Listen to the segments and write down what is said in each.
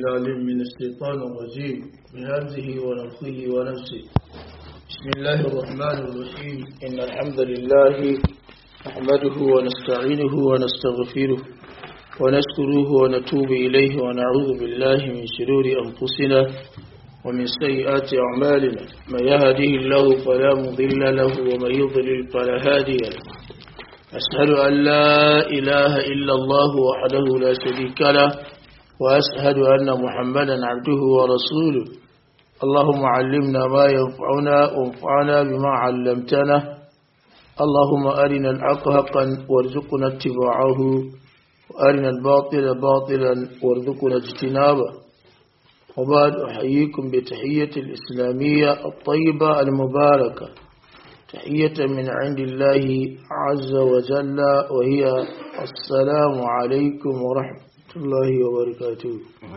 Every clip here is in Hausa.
العليم من الشيطان الرجيم من همزه ونفخه ونفسه بسم الله الرحمن الرحيم إن الحمد لله نحمده ونستعينه ونستغفره ونشكره ونتوب إليه ونعوذ بالله من شرور أنفسنا ومن سيئات أعمالنا من يهده الله فلا مضل له ومن يضلل فلا هادي له أشهد أن لا إله إلا الله وحده لا شريك له وأشهد أن محمدا عبده ورسوله اللهم علمنا ما ينفعنا وانفعنا بما علمتنا اللهم أرنا الحق حقا وارزقنا اتباعه وأرنا الباطل باطلا وارزقنا اجتنابه وبعد أحييكم بتحية الإسلامية الطيبة المباركة تحية من عند الله عز وجل وهي السلام عليكم ورحمة الله وبركاته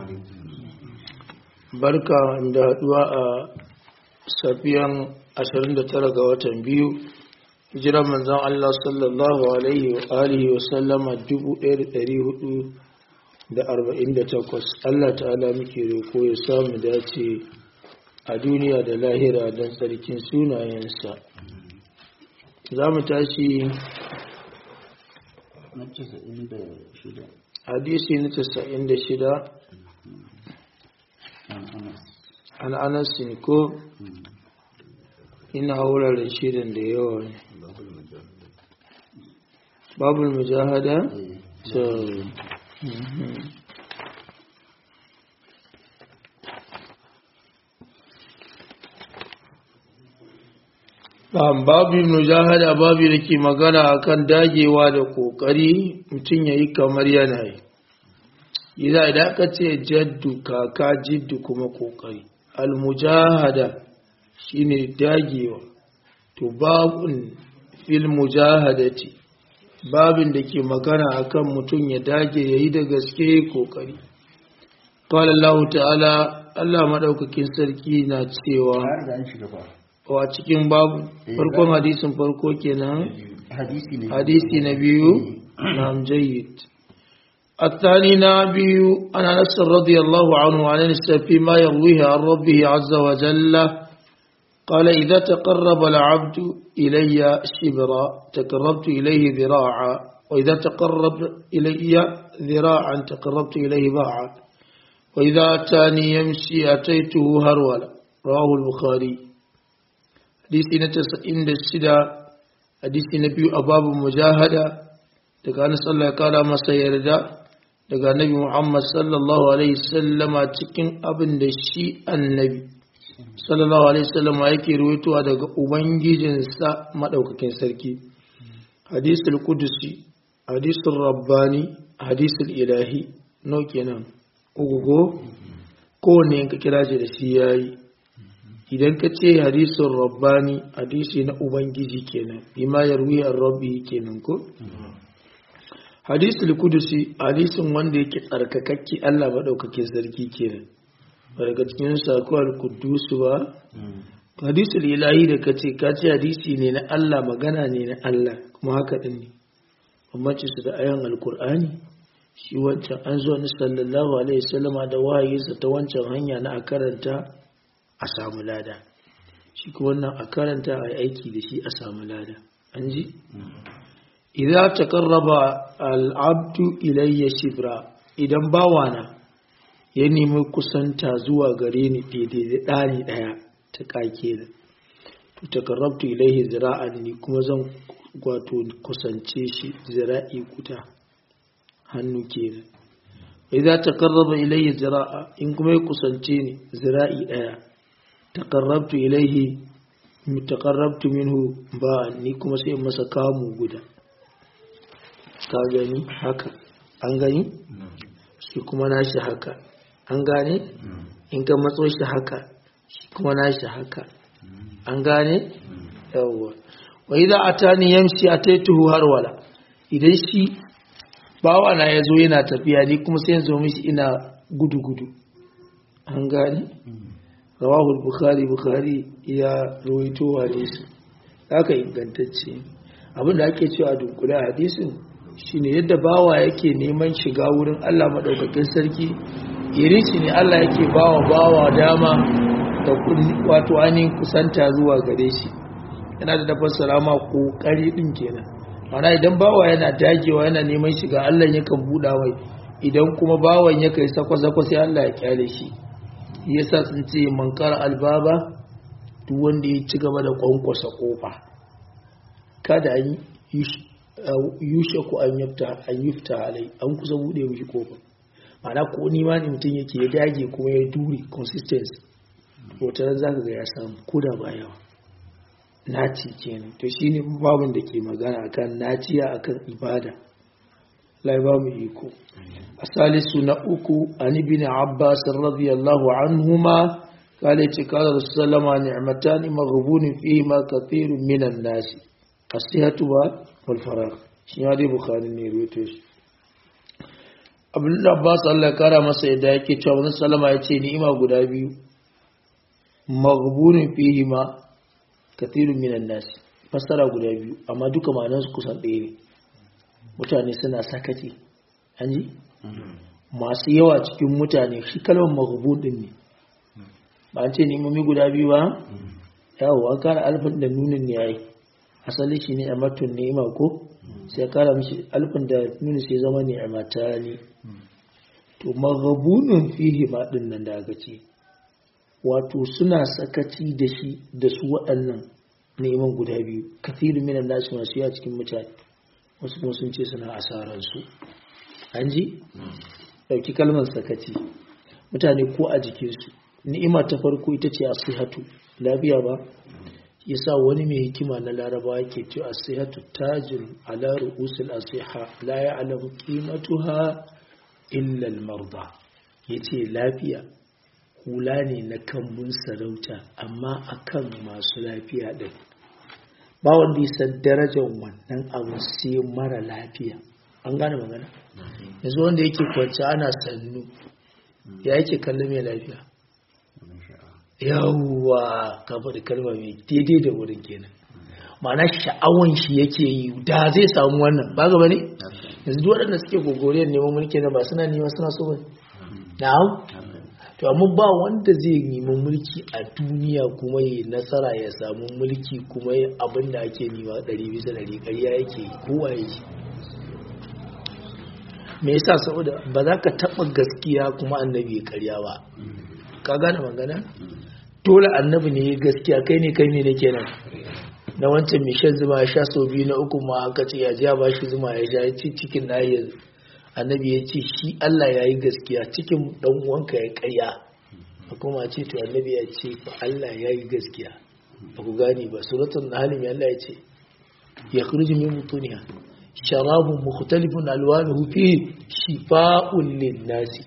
barka da haduwa a safiyan 29 ga watan biyu hijiran manzon Allah sallallahu alaihi wa alihi wa sallama 1448 Allah ta'ala muke roko ya samu dace a duniya da lahira don tsarkin sunayensa za mu tashi hadisi na 96 an anasin ko ina wuraren shirin da yawa ne babul mujahada so babin mujahada babu da ke magana akan dagewa da kokari mutum ya yi kamar yanayi idan idan aka ce jaddu kaka jiddu kuma kokari almujahada shine dagewa to babun fil mujahadati babin da ke magana akan mutum ya dage ya yi da gaske kokari qala Allah ta'ala Allah madaukakin sarki na cewa wa cikin babu farkon hadisin farko kenan hadisi na biyu na jayyid الثاني نبي عن انس رضي الله عنه عن انس فيما يرويه عن ربه عز وجل قال اذا تقرب العبد الي شبرا تقربت اليه ذراعا واذا تقرب الي ذراعا تقربت اليه باعا واذا اتاني يمشي اتيته هرولا رواه البخاري حديث نتسئن السدى حديث نبي أباب مجاهدة daga Anas Allah ya kara masa yarda daga Annabi Muhammad sallallahu alaihi sallama cikin abin da shi Annabi sallallahu alaihi sallama yake ruwaitowa daga ubangijinsa madaukakin sarki hadisul qudusi hadisul rabbani hadisul ilahi no kenan ugugo ko ne ka kira shi da shi yayi idan ka ce hadisun rabbani hadisi na ubangiji kenan bima yarwi an rabbi kenan ko hadisul kudusi hadisin wanda yake tsarkakakke Allah maɗaukake sarki kenan ba daga cikin sako al-kudusu ba hadisul ilahi da ka ce ka ce hadisi ne na Allah magana ne na Allah kuma haka din ne bambanci su da ayan alkur'ani shi wancan an zo ni sallallahu alaihi wasallama da wahayinsa ta wancan hanya na a karanta a samu lada shi ko wannan a karanta a aiki da shi a samu lada an ji idan ta karraba al'abdu ilayya shibra idan bawana ya nemi kusanta zuwa gare ni daidai da ɗani ɗaya ta ƙake da to ta karrabtu ilayhi zira'an ni kuma zan wato kusance shi zira'i guda hannu kenan idan ta karraba ilayya zira'a in kuma ya kusance ni zira'i ɗaya taqarrabtu ilaihi taqarrabtu minhu ba ni kuma sai masa kamu guda ka gani haka an gani shi kuma nashi haka an gane in ka matso shi haka shi kuma nashi haka an gane yawwa wa idza atani yamshi ataituhu harwala idan shi bawa na yazo yana tafiya ni kuma sai yanzu mishi ina gudu gudu an gane rawahu bukhari bukhari ya rawaito hadisi haka ingantacce abinda ake cewa dunkula hadisin shine yadda bawa yake neman shiga wurin Allah madaukakin sarki irici ne Allah yake bawa bawa dama da wato ainihin kusanta zuwa gare shi yana da tafasara ma kokari din kenan mana idan bawa yana dagewa yana neman shiga Allah yakan buɗa mai idan kuma bawan ya kai sakwa-sakwa sai Allah ya kyale shi yasa sun ce man kara albaba duk wanda ya ci gaba da kwankwasa kofa kada an yushe ku an yafta an yufta alai an kusa bude mishi kofa mana ko ni ma ne mutum yake ya dage kuma ya dure consistency hotar za ka ga ya samu koda ba yawa naci kenan to shine babin da ke magana akan naciya akan ibada lai ba mu iko asalisu na uku an ibn abbas radiyallahu anhuma قال قال رسول الله صلى الله عليه وسلم نعمتان مغبون فيهما كثير من الناس الصحة والفراغ shi ya dai bukari ne ruwaito shi abdullahi abbas allah kara masa yadda yake cewa wani salama ya ce ni'ima guda biyu maghbunin fihi ma kathirun minan nasi fassara guda biyu amma duka ma'anar su kusan ɗaya ne mutane suna sakaci an ji masu yawa cikin mutane shi kalmar maghbun din ne ba an ce ni'imomi guda biyu ba yawo an kara alfin da nunin ne yayi asali shi ne a matun ni'ima ko sai kara mishi alfin da nuni sai zama ne a mata ne to maghabunin fihi ma din nan da aka ce wato suna sakaci da shi da su waɗannan neman guda biyu kafirin minan nasu masu yawa cikin mutane wasu kuma sun ce suna asarar su an ji ɗauki kalmar sakaci mutane ko a jikinsu ni'ima ta farko ita ce asihatu lafiya ba yasa wani mai hikima na laraba yake ce asihatu tajin ala ru'usul asiha la ya'lamu qimatuha illa al-marda yace lafiya hula ne na kambun sarauta amma akan masu lafiya din ba wanda ya san darajar wannan abu sai mara lafiya an gane magana yanzu wanda yake kwanci ana sannu ya yake kallon mai lafiya yawwa ka faɗi kalma mai daidai da wurin kenan ma'ana sha'awan shi yake yi da zai samu wannan ba gaba ne yanzu duk waɗanda suke gogoriyar neman mulki na ba suna nema suna so bane na'am to amma ba wanda zai nemi mulki a duniya kuma yi nasara ya samu mulki kuma yi abin da ake nema ɗari bisa ɗari ƙarya yake kowa yake me yasa saboda ba za ka taɓa gaskiya kuma annabi ya ƙarya ba ka gane magana dole annabi ne gaskiya kai ne kai ne ne kenan na wancan mai shan zuma ya sha sau biyu na uku ma aka ce ya ja ba shi zuma ya sha ya ci cikin na ya annabi ya ce shi Allah ya yi gaskiya cikin dan uwanka ya karya kuma ce to annabi ya ce fa Allah ya yi gaskiya ba ku gane ba suratul nahl ya Allah ya ce ya khruju min butuniha sharabun mukhtalifun alwanuhu fi shifa'un lin-nasi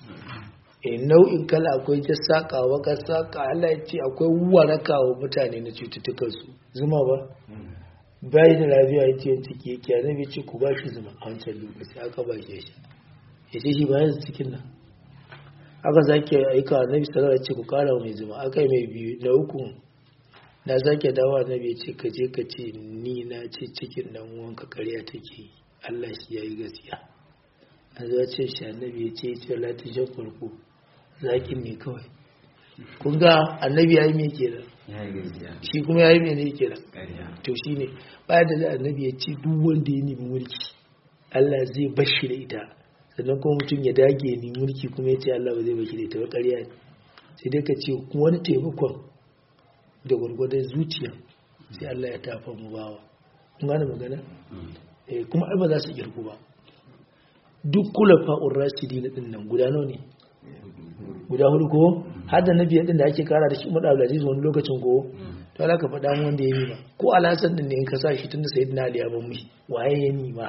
nau'in kala akwai ta saƙa waka saƙa Allah ya ce akwai waraka wa mutane na cututtukansu zuma ba bayi da lafiya ya ce ciki yake a nabi ce ku ba shi zuma a wancan lokaci aka ba shi shi ya ce shi bayan cikin nan aka zake aika a nabi sallallahu ce ku kara mai zuma aka yi mai biyu na uku na zake dawa nabi ce ka je ka ce ni na ce cikin nan wanka karya take Allah shi ya yi gaskiya a zuwa ce shi annabi ya ce ya ce latin shan farko zakin ne kawai kun ga annabi ya yi mai kenan shi kuma ya yi mai ne kenan to shi ne baya da za annabi ya ce duk wanda ya nemi mulki Allah zai bashi da ita sannan kuma mutum ya dage ni mulki kuma ya ce Allah ba zai bashi da ita ba ƙarya ne sai dai ka ce wani taimakon da gwargwadon zuciya sai Allah ya tafa mu bawa kun gane magana kuma ai ba za su kirku ba duk kula fa'ur rashidi na ɗin nan guda nawa ne guda hudu ko har da na biyar ɗin da ake kara da shi umar abdulaziz wani lokacin ko to ala ka faɗa wanda ya nima ko alhassan ɗin ne in ka sa shi tun da sayyidina ali ya ban mishi waye ya nima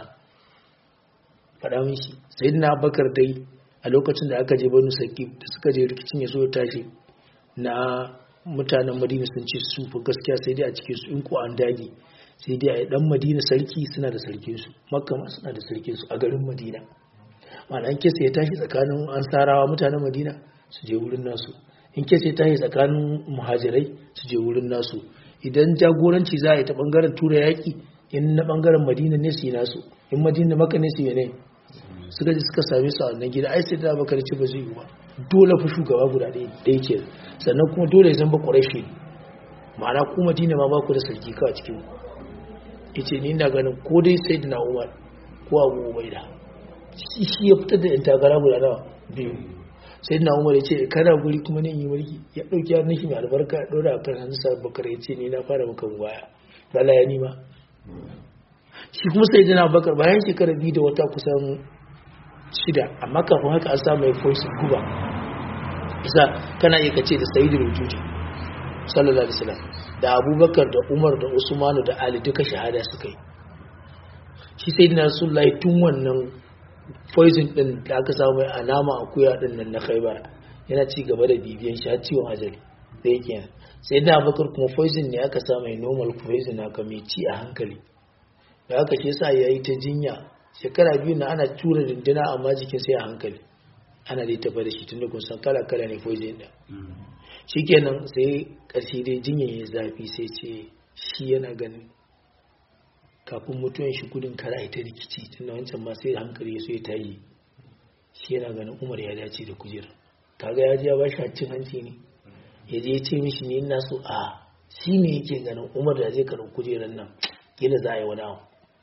faɗa min shi sayyidina abubakar dai a lokacin da aka je banu saki da suka je rikicin ya so ya tashi na mutanen madina sun ce su fa gaskiya sai dai a cikin su in ko an dage sai dai a dan madina sarki suna da sarkinsu makka ma suna da sarkinsu a garin madina ma'ana in kesa ya tashi tsakanin ansarawa mutanen madina su je wurin nasu in kesa ya tashi tsakanin muhajirai su je wurin nasu idan jagoranci za a yi ta bangaren tura yaƙi in na bangaren madina ne su yi nasu in madina maka ne su yi ne suka ji suka same su a wannan gida ai sai da bakar ci ba zai yi ba dole fa shugaba guda ɗaya ke sannan kuma dole ya zama ƙwarashi ma'ana ku madina ma ba ku da sarki kawai cikin ita ni na ganin ko dai sai da na umar ko abu ubaida shi ya fitar da takara guda nawa biyu sai na umar ya ce kana guri kuma ne yi mulki ya ɗauki ya nufi mai albarka ya ɗora a kan hannu sa bakar ya ce ni na fara maka baya lala ya nima shi kuma sai jana bakar bayan shekara biyu da wata kusan shida amma kafin haka an samu mai fosi guba isa kana iya kace da sayidu rujuji sallallahu alaihi wasallam da abubakar da umar da usmanu da ali duka shahada suka yi shi sai dina rasulullahi tun wannan poison din da aka samu mai alama akuya din nan na khaibar yana ci gaba da bibiyan shi har ciwon ajali da yake sai da abubakar kuma poison ne aka samu mai normal poison aka mai ci a hankali da aka shi yasa yayi ta jinya shekara biyu na ana tura dindina amma jikin sai a hankali ana dai tafa da shi tun da kun san kala kala ne poison din shikenan sai ƙarshe dai jinyar ya zafi sai ce shi yana ganin kafin mutuwan shi gudun kara ita rikici tunda wancan ma sai hankali ya so ya tayi shi yana ganin umar ya dace da kujera kaga ya ji ya bashi cin hanci ne ya je ya ce mishi ne ina so a shi ne yake ganin umar da zai karɓi kujerar nan kila za a yi wani abu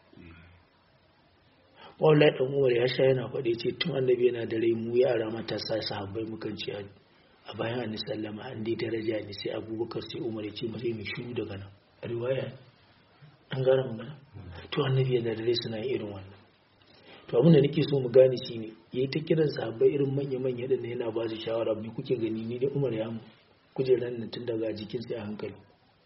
wallahi dan umar ya sha yana faɗi ce tun annabi yana da rai mu yara matasa sahabbai mukan ci a bayan annabi sallama an dai daraja ne sai abubakar sai umar ya ce mu sai mu shiru daga nan riwaya an gane magana to annabi yana da rai suna irin wannan to abin da nake so mu gane shine yayi ta kiran sahabbai irin manya manya da yana ba su shawara me kuke gani ni da umar ya mu kujeran nan tun daga jikin sai a hankali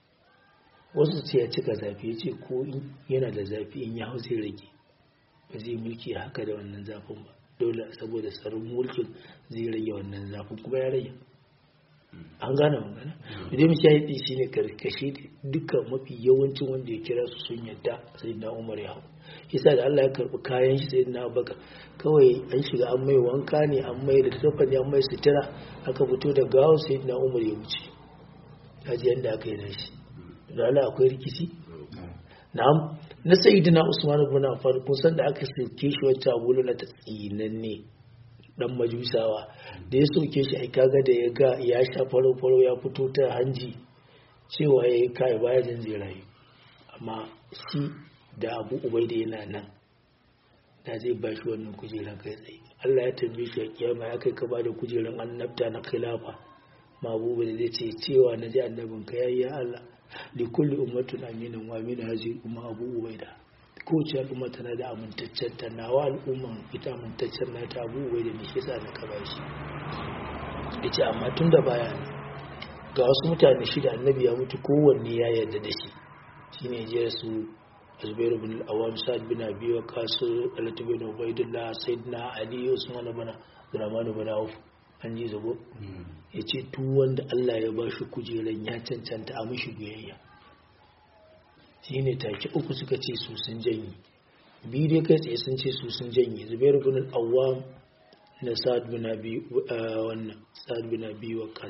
wasu ce ya cika zafi ya ce ko yana da zafi in ya hau sai rage ba zai mulki haka da wannan zafin ba dole saboda tsarin mulkin zai rage wannan zafin kuma ya rage an gane magana idan mashahidi shi ne karkashe dukkan mafi yawancin wanda ya kira su sun yadda sai na umar ya hau yasa da Allah ya karbi kayan shi sai na baka kawai an shiga an mai wanka ne an mai da tafa ne an mai sutura aka fito da gawo sai na umar ya wuce kaji yadda aka yi da shi da Allah akwai rikici na'am na sayyidina usman ibn affan kun san da aka sauke shi wacce abulu na tsinanne dan majusawa da ya sauke shi ai kaga da ya ga ya sha faro faro ya fito ta hanji cewa ya kai baya jin zai rayu amma shi da abu ubaida yana nan da zai ba shi wannan kujeran kai tsaye Allah ya tambaye shi a kiyama ya kai ka ba da kujeran annabta na khilafa ma abu da zai ce cewa na ji annabin ka yayi ya Allah li kulli ummatin aminin wa min hazi umma abu ubaida kowace al'umma tana da amintaccen ta nawa al'umman ita amintaccen na ta abu ubaida ne shi yasa na ka bashi yace amma tun da baya ne ga wasu mutane shida annabi ya mutu kowanne ya yarda da shi shine je su Zubair bin al-Awwam Sa'd bin Abi Waqqas Talhat bin Ubaydullah Sayyidina Ali Usman bin Abdurrahman bin Auf an ji zago ya ce wanda Allah ya ba shi kujeran ya cancanta a mashi biyayya shi ne take uku suka ce su sun janye biyu dai kai tsaye sun ce su sun janye zubair bin al-awwam na sa'ad bin abi wannan sa'ad bin abi waqas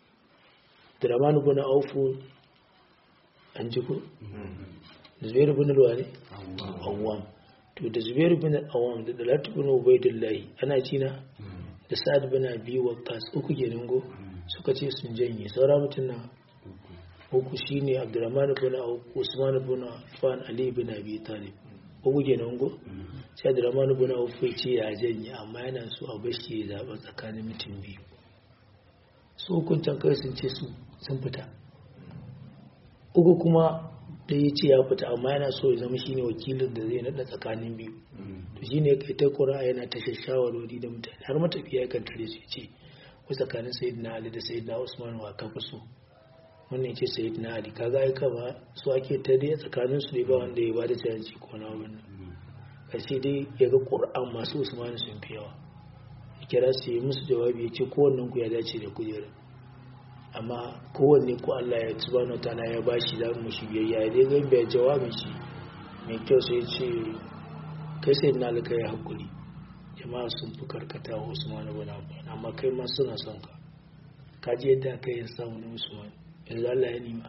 draman bin aufu an ji ko zubair bin al-wani awwam to da zubair bin al-awwam da dalatu bin ubaidillahi ana cina da sa'ad bin abi waqqas uku kenan go suka ce sun janye saura mutun nan uku shine abdurrahman bin auf usman bin affan ali bin abi talib uku kenan go sai abdurrahman bin auf ya ce ya janye amma yana so a bashi ya zaba tsakanin mutum biyu su hukuntan kai sun ce su sun fita uku kuma da ya ce ya fita amma yana so ya zama shine wakilin da zai nada tsakanin biyu to shine kai ta kura yana ta shawarwari da mutane har matafiya kan tare su ce ko tsakanin sayyidina ali da sayyidina usman wa ka fi so wannan ce sayyidina ali kaga ai kama su ake ta dai tsakanin su ne ba wanda ya bada canci ko na wannan karshe dai ya ga qur'an masu usman sun fi yawa ya kira su yi musu jawabi ya ce kowannen ku ya dace da kujerar amma kowanne ko Allah ya subhanahu wataala ya bashi za mu shi biyayya ya dai ga bai jawabin shi mai kyau sai ce kai sai na alka ya hakuri jama'a sun fi karkata wa Usman ibn Affan amma kai ma suna son ka ka ji yadda kai ya samu na Usman yanzu Allah ya nima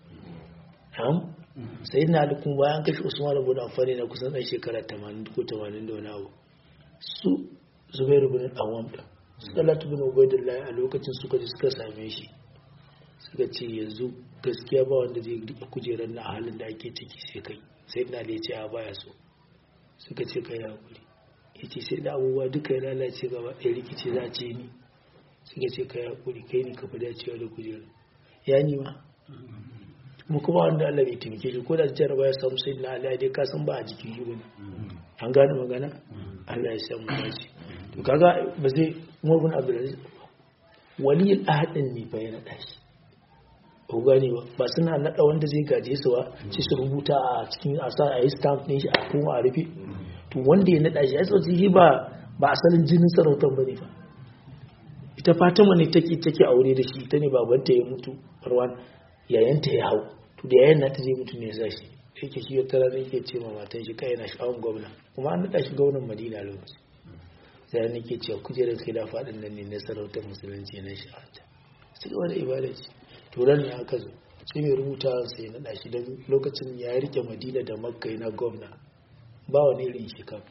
am sai na alku bayan kashe Usman ibn Affan ne kusan dan shekara 80 ko 80 da wani abu su Zubairu ibn Awwam salatu bin ubaidullahi a lokacin suka ji suka same shi suka ce yanzu gaskiya ba wanda zai rike kujerar na halin da ake ciki sai kai sai na da ce a baya so suka ce kai hakuri ya ce sai da abubuwa duka ya lalace gaba ɗaya rikici za ce ni suka ce kai hakuri kai ne ka fi dacewa da kujerar ya ni ma mu kuma wanda Allah bai taimake shi ko da jarraba ya samu sai na Allah dai ka san ba a jikin shi bane an gane magana Allah ya san mu dace to kaga ba zai murgun Abdulaziz waliyul ahadin ne fa ya nada shi ko gane ba ba suna nada wanda zai gaje su ba ci su rubuta a cikin asa a yi stamp ne shi a kuma a rufe to wanda ya nada shi ya sauci shi ba ba asalin jinin sarautar bane fa ita Fatima ne take take aure da shi ita ne babanta ya mutu Marwan yayanta ya hau to da yayan nata zai mutu ne ya shi yake shi wata rana yake ce ma matan shi kai na sha'awun gwamna kuma an naɗa shi gwamnan Madina lokaci sai nake cewa kujerar khilafa din nan ne na sarautar musulunci na sha'awanta sai wani ibada ce to ran ne aka zo sai mai rubuta sai naɗa shi don lokacin ya rike Madina da Makka na gwamna ba wani irin shi kan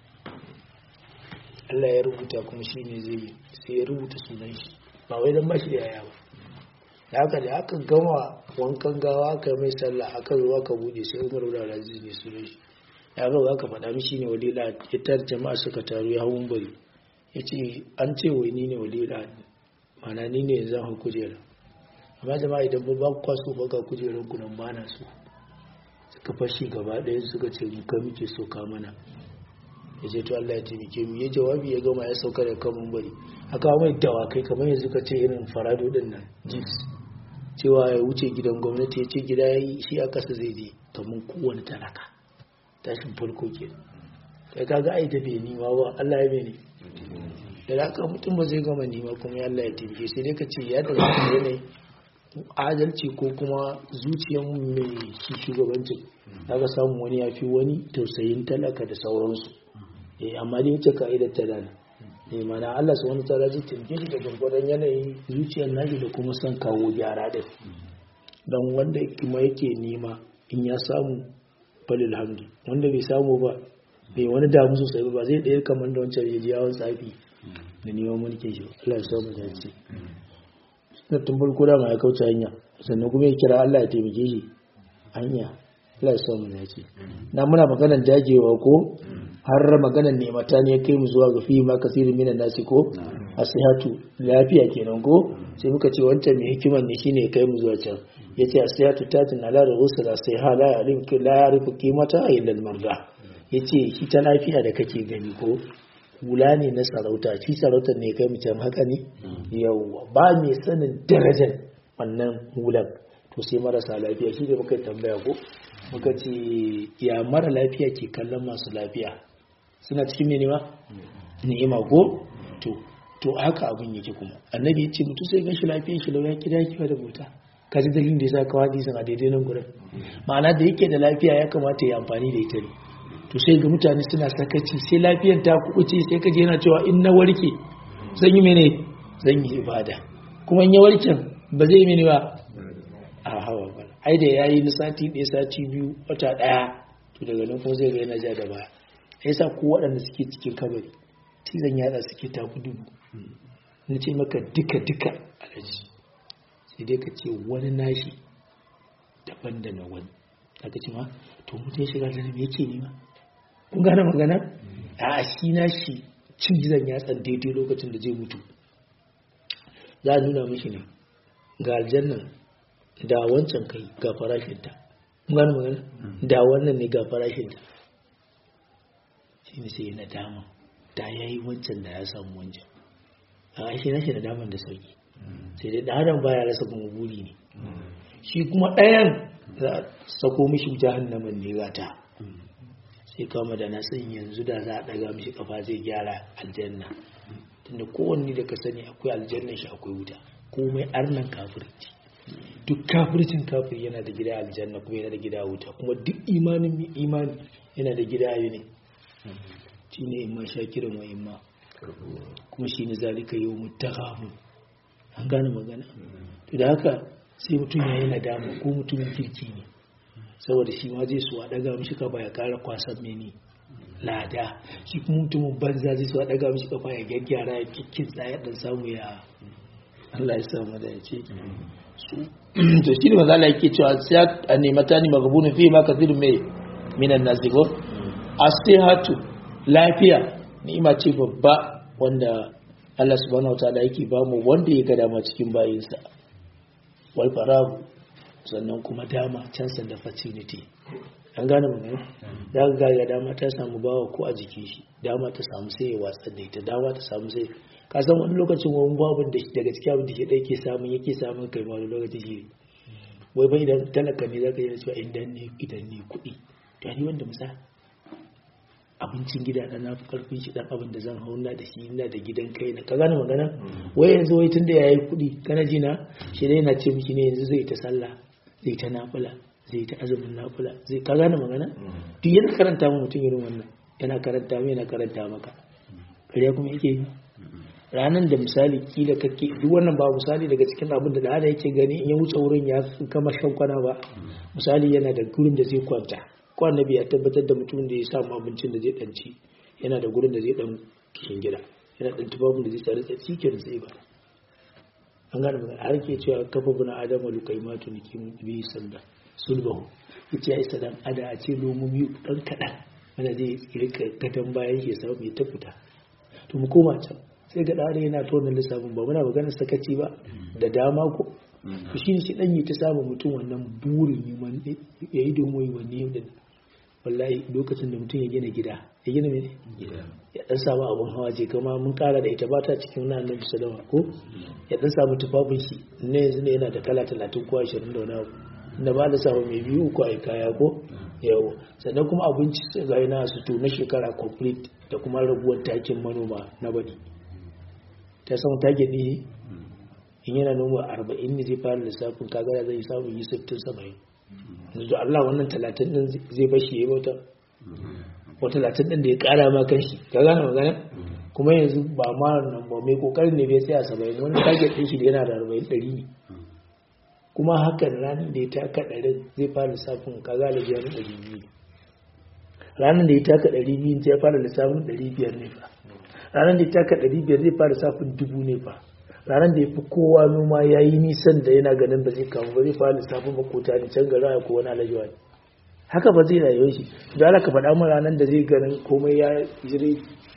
Allah ya rubuta kuma shi ne zai sai ya rubuta sunan shi ba wai don ba shi da yaya ba da haka da aka gama wankan gawa aka mai sallah aka zo aka bude sai umar da aziz ne sunan shi ya ga aka faɗa mishi ne walila ya tar jama'a suka taru ya hawan bari ya ce an ce wai ni ne walila mana ni ne zan hau kujera amma jama'a idan ba ku kwaso ba ga kujerar ku nan bana so suka fashi gaba ɗaya suka ce mu ka muke so ka mana ya ce to Allah ya taimake mu ya jawabi ya gama ya sauka da kan bari aka mai dawakai kamar yanzu ka ce irin farado din nan jeeps cewa ya wuce gidan gwamnati ya ce gida ya yi shi a kasa zai je kamar kowane talaka tashin farko ke ya kaga ai da bai nima ba Allah ya bai ne da haka mutum ba zai gama nima kuma ya Allah ya taimake sai dai ka ce ya da yanayi adalci ko kuma zuciyar mai shi shugabancin aka samu wani ya fi wani tausayin talaka da sauransu amma dai wuce ka'idar ta dana ne mana Allah su wani tara zai taimake shi da gwargwadon yanayin zuciyar nashi da kuma son kawo gyara din don wanda kuma yake nema in ya samu falil hamdi wanda bai samu ba bai wani damu sosai ba zai ɗaya kamar da wancan ya ji yawon tsafi da neman mulkin shi Allah ya samu da ce na tun farko da ma ya kauce hanya sannan kuma ya kira Allah ya taimake shi hanya Allah ya samu da ce na muna maganar dagewa ko har maganar nemata ne ya kai mu zuwa ga fi ma kasirin minan nasi ko asihatu lafiya kenan ko sai muka ce wancan mai hikiman ne shine ya kai mu zuwa can yace asihatu tatin ala rusul asiha la ya'rifu la ya'rifu qimata illa al-marda yace shi ta lafiya da kake gani ko hula ne na sarauta shi sarautar ne kai mu can haka ne yawa ba mai sanin darajar wannan hulan to sai marasa lafiya shi da muka tambaya ko muka ce ya mara lafiya ke kallon masu lafiya suna cikin mene ma ni'ima ko to to haka abin yake kuma annabi ya ce mutu sai gan shi lafiyan shi lauya kida kiwa da bauta ka ji dalilin da ya sa kawo hadisin a daidai nan gurin ma'ana da yake da lafiya ya kamata ya amfani da ita ne to sai ga mutane suna sakaci sai lafiyan ta kuɓuce sai ka je yana cewa in na warke zan yi mene zan yi ibada kuma in ya warken ba zai yi mene ba a hawa ba ai da yayi na sati ɗaya sati biyu wata ɗaya to daga nan kuma zai ga yana ja da baya yasa ko waɗanda suke cikin kabari cizon yada suke tafi dubu na ce maka duka-duka alaji sai dai ka ce wani nashi daban da na wani aka ce ma to mutum ya shiga da me yake nema kun gane magana a shi nashi cizon yatsan daidai lokacin da zai mutu za a nuna mishi ne ga aljannan da wancan kai ga farashinta kun gane magana da wannan ne ga farashinta shi ne sai na dama da ya yi wancan da ya samu wancan a ashe na shi da daman da sauki sai dai da adam baya rasa kuma buri ne shi kuma ɗayan za a sako mishi jahannamin ne gata sai kama da nasan yanzu da za a ɗaga mishi kafa zai gyara aljanna tunda kowanne da ka sani akwai aljannan shi akwai wuta komai arnan kafirci duk kafircin kafir yana da gida aljanna kuma yana da gida wuta kuma duk imanin mai imani yana da gida ayu ne shi ne imma shakirin wa imma kuma shi ne zalika yau mutakamu an gane magana to da haka sai mutum ya yi nadama ko mutumin kirki ne saboda shi ma zai su a daga mishi ka ya kara kwasan meni lada shi kuma mutumin banza zai so a daga mishi kafa ya gyaggyara ya kikkin ya dan samu ya Allah ya samu da ya ce to shi ne maza Allah yake cewa sai a nemata ni magabunu fi ma kathiru mai minan nasi ko asihatu lafiya ni'ima ce babba wanda Allah subhanahu wataala yake ba mu wanda ya ga dama cikin bayinsa wal faragu sannan kuma dama chance da opportunity an gane magana da ga ga dama ta samu bawa ko a jikin shi dama ta samu sai ya watsa da ita dama ta samu sai ka san wani lokacin wani babin da daga cikin abin da shi ɗaya ke samun yake samun kai ma wani lokaci shi wai bai idan talaka ne zaka yi cewa idan ne idan ne kuɗi to ni wanda musa abincin gida na nafi karfin shi dan abin da zan hauna da shi ina da gidan kai na ka gane magana wai yanzu wai tunda yayi kuɗi kana ji na shi dai yana ce miki ne yanzu zai ta sallah zai ta nafila zai ta azumin nafila zai ka gane magana duk yana karanta mu mutum irin wannan yana karanta mu yana karanta maka kariya kuma yake yi ranar da misali kila kake duk wannan ba misali daga cikin abin da da hada yake gani in ya wuce wurin ya kama shan kwana ba misali yana da gurin da zai kwanta ko annabi ya tabbatar da mutumin da ya samu abincin da zai danci yana da gurin da zai dan kishin gida yana dan tufafin da zai tsare tsaki kenan sai ba an gane magana har ke cewa kafa buna adama lukaimatu niki bi sanda sulbahu yace ya isa dan ada a ce lomomi dan kadan wanda zai rika gadan bayan ya samu ya tafuta to mu koma can sai ga ɗare yana tona lissafin ba muna maganar sakaci ba da dama ko to shi shi ɗan yi ta samun mutum wannan burin yi ya yi domin yi wani yau da wallahi lokacin da mutum ya gina gida ya gina mene ya ɗan samu abin hawa je kama mun ƙara da ita ba ta cikin wani annabi salama ko ya ɗan samu tufafin shi na yanzu ne yana da kala talatin ko ashirin da wani abu da ba da samu mai biyu uku a kaya ko yawo sannan kuma abinci ga yana su to na shekara complete da kuma raguwar takin manoma na baɗi ta samu target ne in yana noma arba'in ne zai fara lissafin kagara zai samu yi sittin saba'in yanzu Allah wannan talatin din zai bashi ya bauta ko talatin din da ya kara ma kan shi ka gane magana kuma yanzu ba ma nan ba mai kokarin ne bai tsaya saba'in wani target din shi da yana da arba'in ɗari ne kuma hakan ranar da ya taka ɗarin zai fara lissafin kaga da biyar ɗari biyu ranar da ya taka ɗari biyu zai fara lissafin ɗari biyar ne fa ranar da ya taka ɗari biyar zai fara lissafin dubu ne fa ranar da ya fi kowa noma ya yi nisan da yana ganin ba zai kamu ba zai fara lissafin makota ne can gara ko wani alajuwa ne haka ba zai rayuwa shi da ala ka faɗa min ranar da zai ganin komai ya jire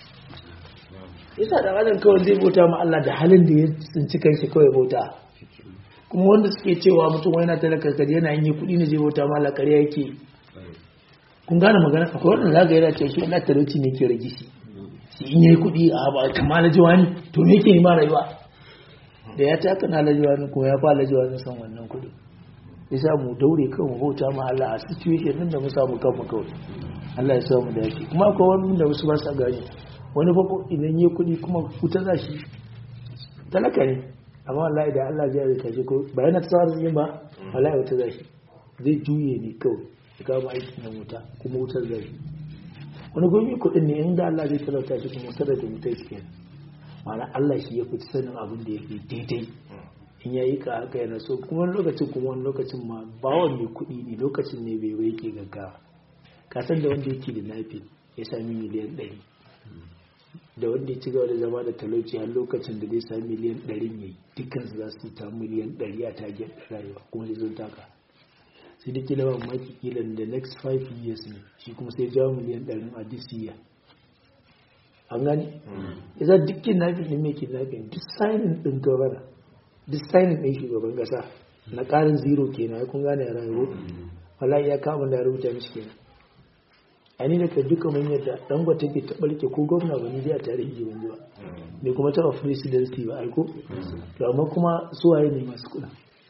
yasa da adam kawai zai bauta ma Allah da halin da ya tsinci kanshi kawai bauta kuma wanda suke cewa mutum wani na talaka kaji yana yin kuɗi ne zai bauta ma Allah ƙarya yake kun gane magana akwai wanda za ka yana ce shi ina talauci ne ke rage shi shi in yayi kuɗi a ba kamar na jiwani to me yake ma rayuwa da ya taka na lajiwani ko ya fa lajiwani san wannan kuɗi ya sa mu daure kan mu bauta ma Allah a situation din da mu samu kanmu kawai Allah ya sa mu dace kuma akwai wani da wasu ba sa gani wani fa idan yayi kuɗi kuma wuta za shi talaka ne amma wallahi da Allah zai rika shi ko ba yana tsara yin ba wallahi wuta za shi zai juye ne kawai ya kama aikin nan wuta kuma wutar zai shi wani gomi kuɗin ne inda Allah zai talauta shi kuma sadar da wuta shi kenan ma'ana Allah shi ya fi sanin abin da ya fi daidai in ya yi ka haka yana so kuma wani lokacin kuma wani lokacin ma bawon mai kuɗi ne lokacin ne bai bai yake gaggawa ka san da wanda yake da nafi ya sami miliyan ɗari da wanda ya ci gaba da zama da talauci har lokacin da zai sami miliyan ɗari ne dukkan su za su ta miliyan ɗari a tagen rayuwa kuma sai sun taka sai da kila ba maki kila da next five years ne shi kuma sai jawo miliyan ɗarin a this year an gani ya za duk kidnapping ɗin mai kidnapping duk signing ɗin gabana duk signing ɗin shugaban ƙasa na ƙarin zero kenan ya kun gane ya rayu wala ya kama da rubuta mishi kenan a ni da ka duka mun yadda dan gwata ke taɓa rike ko gwamna ba ni dai a tarihi ban ji ba bai kuma taɓa presidency ba aiko to amma kuma suwaye ne masu kuɗa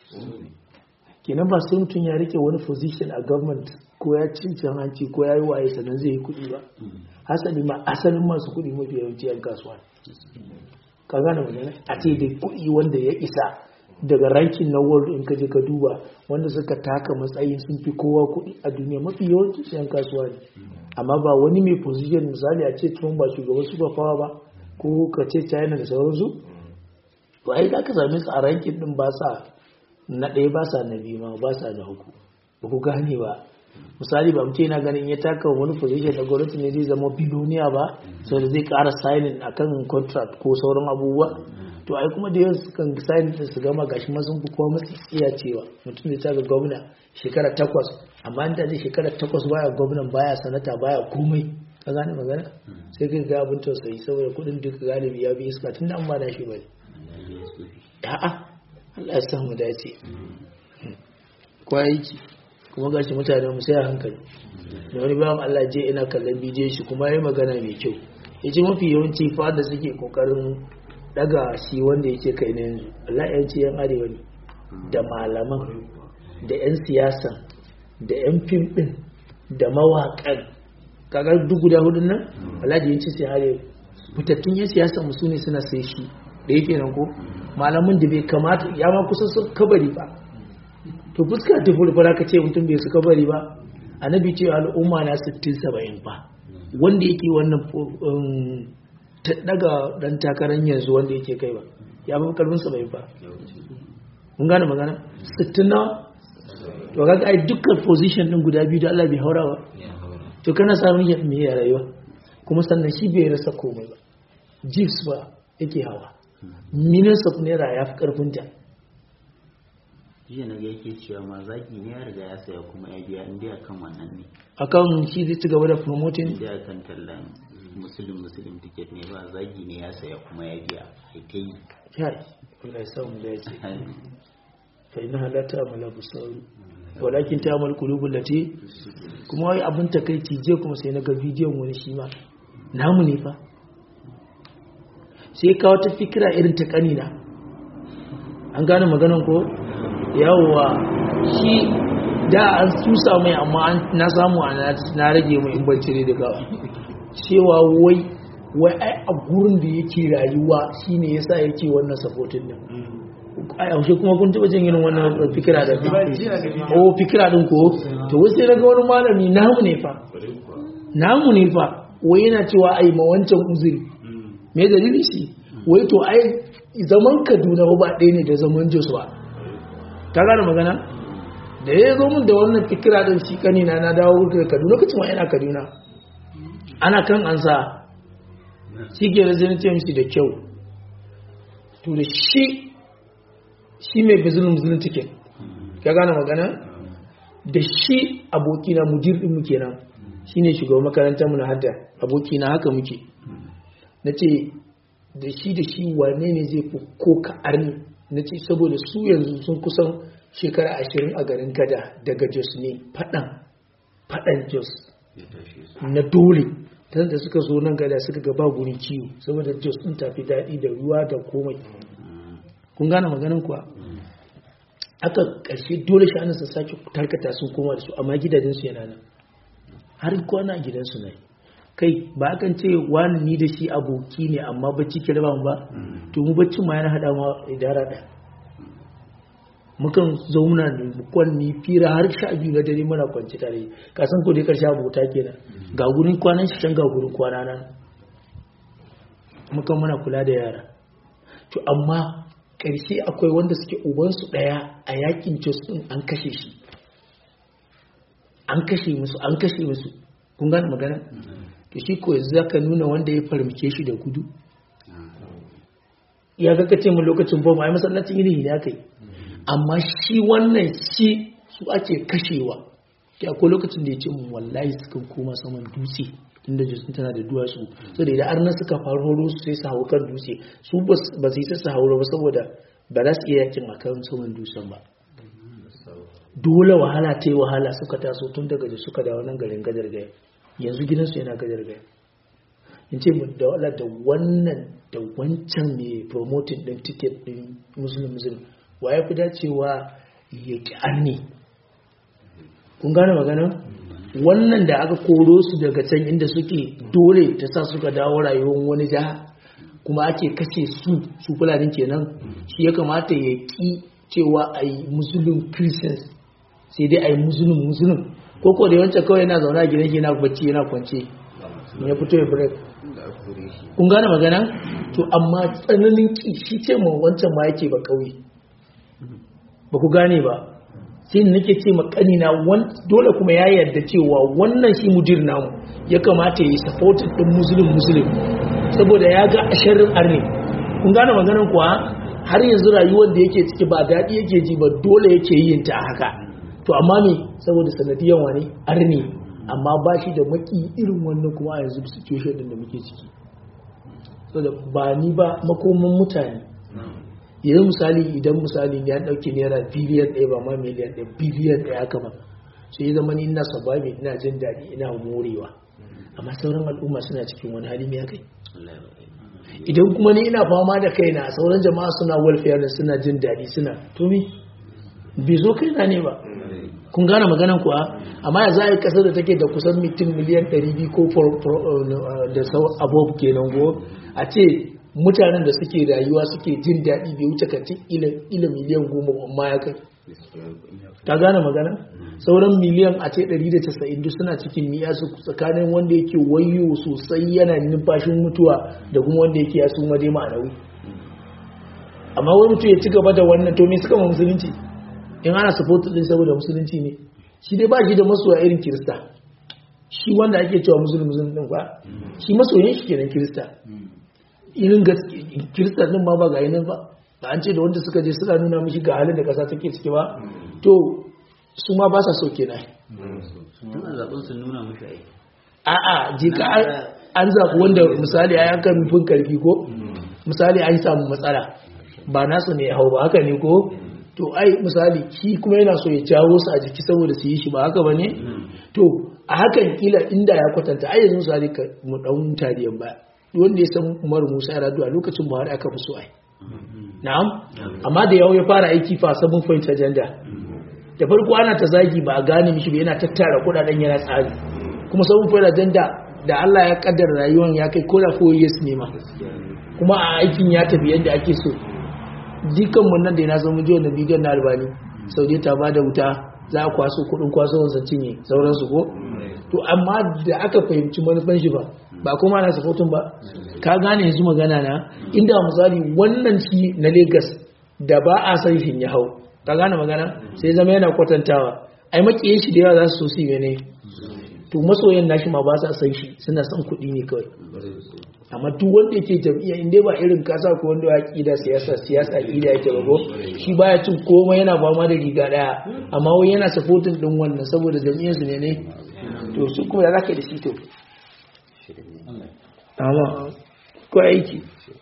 kenan ba sai mutum ya rike wani position a government ko ya cincin hanci ko ya yi waye sannan zai yi kuɗi ba hasali ma asalin masu kuɗi mafi yawanci yan kasuwa ka gane magana a ce da kuɗi wanda ya isa daga rankin na world in kaje ka duba wanda suka taka matsayin sun fi kowa kuɗi a duniya mafi yawanci yan kasuwa ne amma ba wani mai position misali a ce tun ba shugaban super power ba ko ka ce china da sauransu to ai za ka same su a rankin din ba sa na ɗaya ba sa na biyu ma ba sa na uku ba ku gane ba misali ba mutum yana ganin ya taka wani position da gwamnati ne zai zama biloniya ba sau da zai kara signing akan contract ko sauran abubuwa to ai kuma da yawan kan sign din su gama gashi ma sun fi kowa matsi iya cewa mutum zai taka gwamna shekara takwas amma in ta je shekara takwas baya gwamnan baya sanata baya komai ka gane magana sai kai ga abin tausayi saboda kudin duka galibi ya bi iska tun da an ba da shi bane a'a Allah ya sa mu dace kwa aiki kuma gashi mutane mu sai a hankali da wani bayan Allah je ina kallon bidiyon shi kuma yayi magana mai kyau yace mafi yawanci fa da suke kokarin daga shi wanda yake kai ne yanzu Allah ya ce yan arewa ne da malaman da yan siyasa da yan fim din da mawaƙan kaga duk guda hudun nan Allah ya ce sai arewa fitattun yan siyasa mu sune suna sai shi da yake nan ko malamin da bai kamata ya ma kusa su kabari ba to fuska ta fulfura ka ce mutum bai su kabari ba annabi ce al'umma na 60-70 ba wanda yake wannan ta daga dan takarar yanzu wanda yake kai ba ya ba kalbin 70 ba mun gane magana 60 na to kaga ai dukkan position din guda biyu da Allah bai haura ba to kana samun yin me ya rayuwa kuma sannan shi bai rasa komai ba jeeps ba yake hawa millions of naira ya fi karfinta jiya na ga yake cewa ma zaki ne ya riga ya saya kuma ya biya inda akan wannan ne akan shi zai ci gaba da promoting inda akan tallan musulun musulun ticket ne ba zagi ne ya saya kuma ya biya ai ta yi kai Allah ya samu da yace fa inna halata amala busaru walakin ta amal qulubul lati kuma wai abin takeici je kuma sai na ga bidiyon wani shi ma namu ne fa sai kawo ta fikira irin ta kanina an gane maganan ko yawwa shi da an susa mai amma na samu na rage mai in bacci ne daga cewa wai wai ai a gurin da yake rayuwa shine yasa yake wannan supportin din a yaushe kuma kun taba jin irin wannan fikira da o fikira din ko to wai sai daga wani malami namu ne fa namu ne fa wai yana cewa ai ma wancan uzuri me dalili shi wai to ai zaman Kaduna ba ɗaya ne da zaman Jos ba ka gane magana da ya zo min da wannan fikira din shi kanina na dawo daga Kaduna lokacin wa ina Kaduna ana kan ansa shi ke zai ce mishi da kyau to da shi shi mai bizinin bizinin ticket ka gane magana da shi abokina mudir din muke nan shi ne shugaban makarantar mu na hadda abokina haka muke na ce da shi da shi wane ne zai fi ko ka arni na ce saboda su yanzu sun kusan shekara ashirin a garin gada daga jos ne faɗan faɗan jos na dole ta da suka zo nan gada suka gaba gurin kiwo saboda jos ɗin tafi daɗi da ruwa da komai kun gane maganin kuwa aka ƙarshe dole shi su sake tarkata sun koma da su amma gidajensu yana nan har kwana a gidansu na kai ba akan ce wani ni da shi aboki ne amma bacci ke raba ba to mu bacci ma yana hada ma idara ɗaya mukan zauna ne kwanni fira har sha biyu na dare mana kwanci tare ka san ko dai karshe abota kenan ga gurin kwanan shi can ga gurin kwana nan mukan muna kula da yara to amma ƙarshe akwai wanda suke ubansu ɗaya a yakin jos ɗin an kashe shi an kashe musu an kashe musu kun gane magana to shi ko yanzu zaka nuna wanda ya farmake shi da gudu ya ga kace mu lokacin bomba ai masallacin ilimi ne aka yi amma shi wannan shi su ake kashewa ya ko lokacin da ya ce mun wallahi sukan koma saman dutse inda jisun tana da duwatsu so da idan arna suka faro su sai su hau kan dutse su ba su yi su haura ba saboda ba za su iya yakin akan saman dutsen ba dole wahala ta yi wahala suka taso tun daga da suka dawo nan garin gadar gaya yanzu gidansu yana gadar gaya in ce da wala da wannan da wancan mai promoting din ticket din muslim muslim wa ya fi dacewa ya ki ne kun gane magana wannan da aka koro su daga can inda suke dole ta sa suka dawo rayuwar wani jiha kuma ake kashe su su fulanin kenan shi ya kamata ya ki cewa a yi musulun christians sai dai a yi musulun musulun ko ko da yawancin kawai yana zaune a gidan shi yana bacci yana kwance ya fito ya break kun gane magana to amma tsananin ki shi ce ma wancan ma yake ba kauye ba ku gane ba sai nake ce ma kanina dole kuma ya yarda cewa wannan shi mudir namu ya kamata ya yi supported din muslim muslim saboda ya ga asharin arne kun gane maganar kuwa har yanzu rayuwar da yake ciki ba daɗi yake ji ba dole yake yin ta haka to amma me saboda sanadiyan wani arne amma ba shi da maki irin wannan kuma a yanzu situation din da muke ciki saboda ba ni ba makoman mutane yanzu misali idan misali ya dauke naira biliyan ɗaya ba ma miliyan ɗaya biliyan ɗaya haka ba sai zama ni ina sababi ina jin daɗi ina morewa amma sauran al'umma suna cikin wani hali mai kai idan kuma ni ina fama da kaina sauran jama'a suna welfare da suna jin daɗi suna to me bai zo kaina ne ba kun gane maganan kuwa amma ya za a yi kasar da take da kusan mutum miliyan 200 ko da sau abubuwa kenan go a ce mutanen da suke rayuwa suke jin daɗi bai wuce kacin ila miliyan goma amma ya kai ta gane magana sauran miliyan a ce 190 duk suna cikin miya su tsakanin wanda yake wayo sosai yana numfashin mutuwa da kuma wanda yake ya suma dai ma'anawi amma wani mutum ya ci gaba da wannan to me suka ma musulunci in ana support din saboda musulunci ne shi dai ba shi da masoya irin kirista shi wanda ake cewa musulmi musulmi din fa shi masoyin shi kenan kirista irin gaske kirista din ma ba ga yanin ba ba an ce da wanda suka je suna nuna mishi ga halin da kasa take ciki ba to su ma ba sa so kenan suna zaɓen su nuna mashi ai a'a je ka an zaɓi wanda misali ai aka nufin karfi ko misali an samu matsala ba nasu ne hau ba haka ne ko to ai misali shi kuma yana so ya jawo su a jiki saboda su yi shi ba haka ba ne to a hakan kila inda ya kwatanta ai yanzu misali ka mu dan tariyan ba wanda ya san Umar Musa ya radu a lokacin Buhari aka fi so ai na'am amma da yawo ya fara aiki fa sabon point agenda da farko ana ta zagi ba a gane mishi ba yana tattara kudaden yana tsari kuma sabon point agenda da Allah ya kaddara rayuwar ya kai koda 4 years ne ma kuma a aikin ya tafi yadda ake so jikan mun nan da yana zama jiya na bidiyon na albani saudi ta ba da wuta za a kwaso kudin kwaso wansa cinye sauransu ko to amma da aka fahimci manufan shi ba ba kuma na safotun ba ka gane yanzu magana na inda misali wannan shi na Legas da ba a san shi ya hau ka gane magana sai zama yana kwatantawa ai makiyin shi da yawa za su so su yi ne to masoyan nashi ma ba sa san shi suna son kuɗi ne kawai amma duk wanda yake jam'iyya in dai ba irin kasa ko wanda ya kida siyasa siyasa kida yake ba ko shi baya cin komai yana fama da riga daya amma wai yana supporting din wannan saboda jam'iyyar su ne ne to su kuma ya zaka da shi to amma ko aiki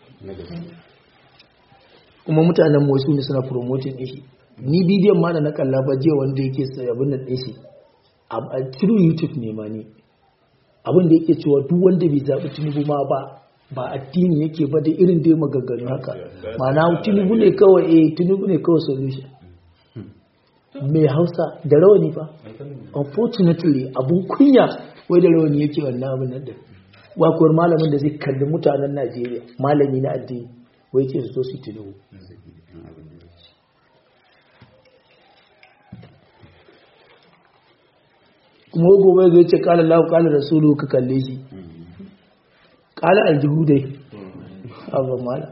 kuma mutanen motsi ne suna promoting din shi ni bidiyon ma da na kalla ba jiya wanda yake abin nan din shi a through youtube ne ma ni abin da yake cewa duk wanda bai zaɓi tinubu ma ba ba addini yake ba da irin dai maganganu haka ma'ana tinubu ne kawai eh tinubu ne kawai solution mai hausa da rawani fa unfortunately abun kunya wai da rawani yake wannan abin nan din wakuwar malamin da zai kalli mutanen najeriya malami na addini wai ke zo su tinubu kuma gobe zai ce kala lahu kala rasulu ka kalle shi kala aljihu dai abu mala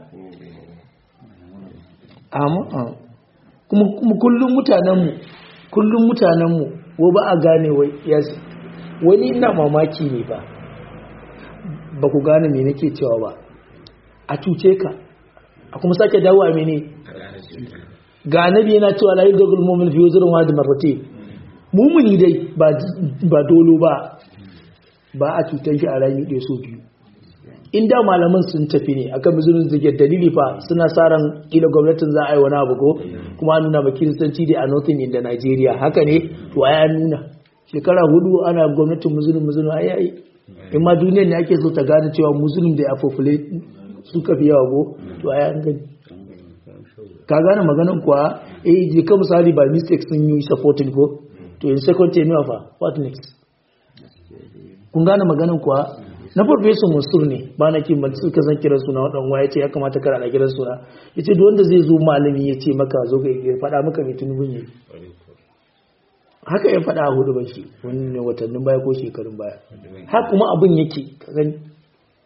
amma kuma kullum mutanenmu kullum mutanenmu wo ba a gane wai yasi wani ina mamaki ne ba ba ku gane me nake cewa ba a cuce ka a kuma sake dawo a mene ga annabi yana cewa la yudghul mu'min fi wuzrin wa da marratayn mumuni dai ba dolo ba ba a cutar shi a rami ɗaya so biyu inda malaman sun tafi ne akan bizunin zage dalili fa suna sa ran kila gwamnatin za a yi wani abu ko kuma nuna ba kiristanci dai a northern inda Najeriya haka ne to ai an nuna shekara hudu ana gwamnatin musulun musulun ai ai in ma duniyar ne ake so ta gane cewa musulun da ya fofule suka fi yawa ko to ai an gani ka gane maganan kuwa eh je ka misali ba mistake sun yi supporting ko to in second term fa what next kun gane maganin kuwa na farfesa mansur ne ba na kin ban suka san kiran suna wadan waya ce ya kamata kar ana kiran suna yace duk wanda zai zo malami ya ce maka zo ka ya faɗa maka mai tunubun yi haka ya faɗa a hudu ban shi wani ne watannin baya ko shekarun baya haka kuma abin yake gani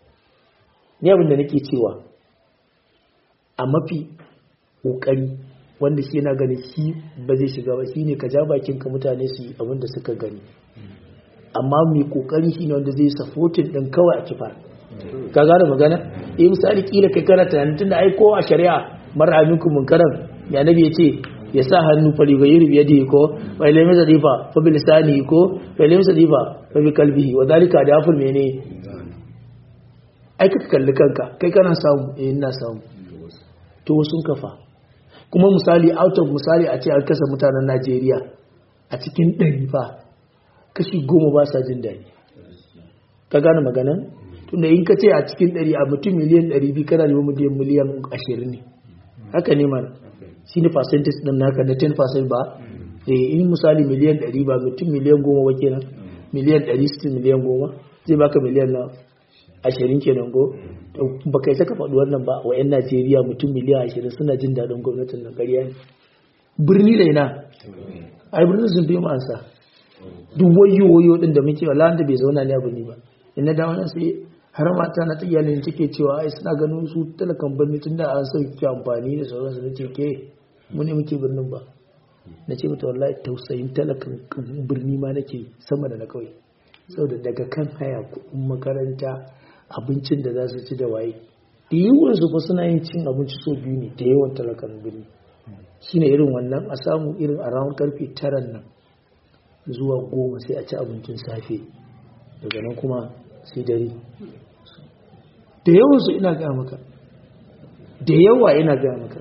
ni abin da nake cewa a mafi kokari wanda shi yana ganin shi ba zai shiga ba shine ka ja bakin ka mutane su yi abin da suka gani amma mai kokari shine wanda zai supporting din kawai a kifa ka gane magana eh misali kila kai kana tunanin tunda ai ko a shari'a mara aminku munkaran ya nabi ya ce ya sa hannu fa liga yuri biyadi ko wa ilmi sadifa fa bil lisani ko fa ilmi sadifa fa bi qalbihi wa dalika da afur mene ai ka kalli kanka kai kana samu eh ina samu to sun kafa kuma misali out of misali a ce an kasa mutanen Najeriya a cikin ɗari fa kashi goma ba sa jin daɗi ka gane maganan tunda in ka ce a cikin ɗari a mutum miliyan ɗari biyu kana neman miliyan miliyan ashirin ne haka ne mana shi ne percentage ɗin naka na 10% ba eh in misali miliyan ɗari ba mutum miliyan goma ba kenan miliyan ɗari sitin miliyan goma zai baka miliyan na ashirin kenan go ba kai saka faɗi wannan ba wa 'yan najeriya mutum miliyan ashirin suna jin daɗin gwamnatin na ƙarya ne birni da ina ai birnin sun fi ma'ansa duk wayo wayo ɗin da muke wala da bai zauna ne a birni ba ina da wannan sai har mata na ta iyalin take cewa ai suna ganin su talakan birni tunda an sauke amfani da sauransu na ce ke mu ne muke birnin ba na ce mata wallahi tausayin talakan birni ma nake sama da na kauye saboda daga kan haya kuɗin makaranta abincin da za su ci da waye da yawan su fa suna yin cin abinci so biyu ne da yawan talakan birni shine irin wannan a samu irin a rawar karfe tara nan zuwa goma sai a ci abincin safe daga nan kuma sai dare da yawan su ina gaya maka da yawa ina gaya maka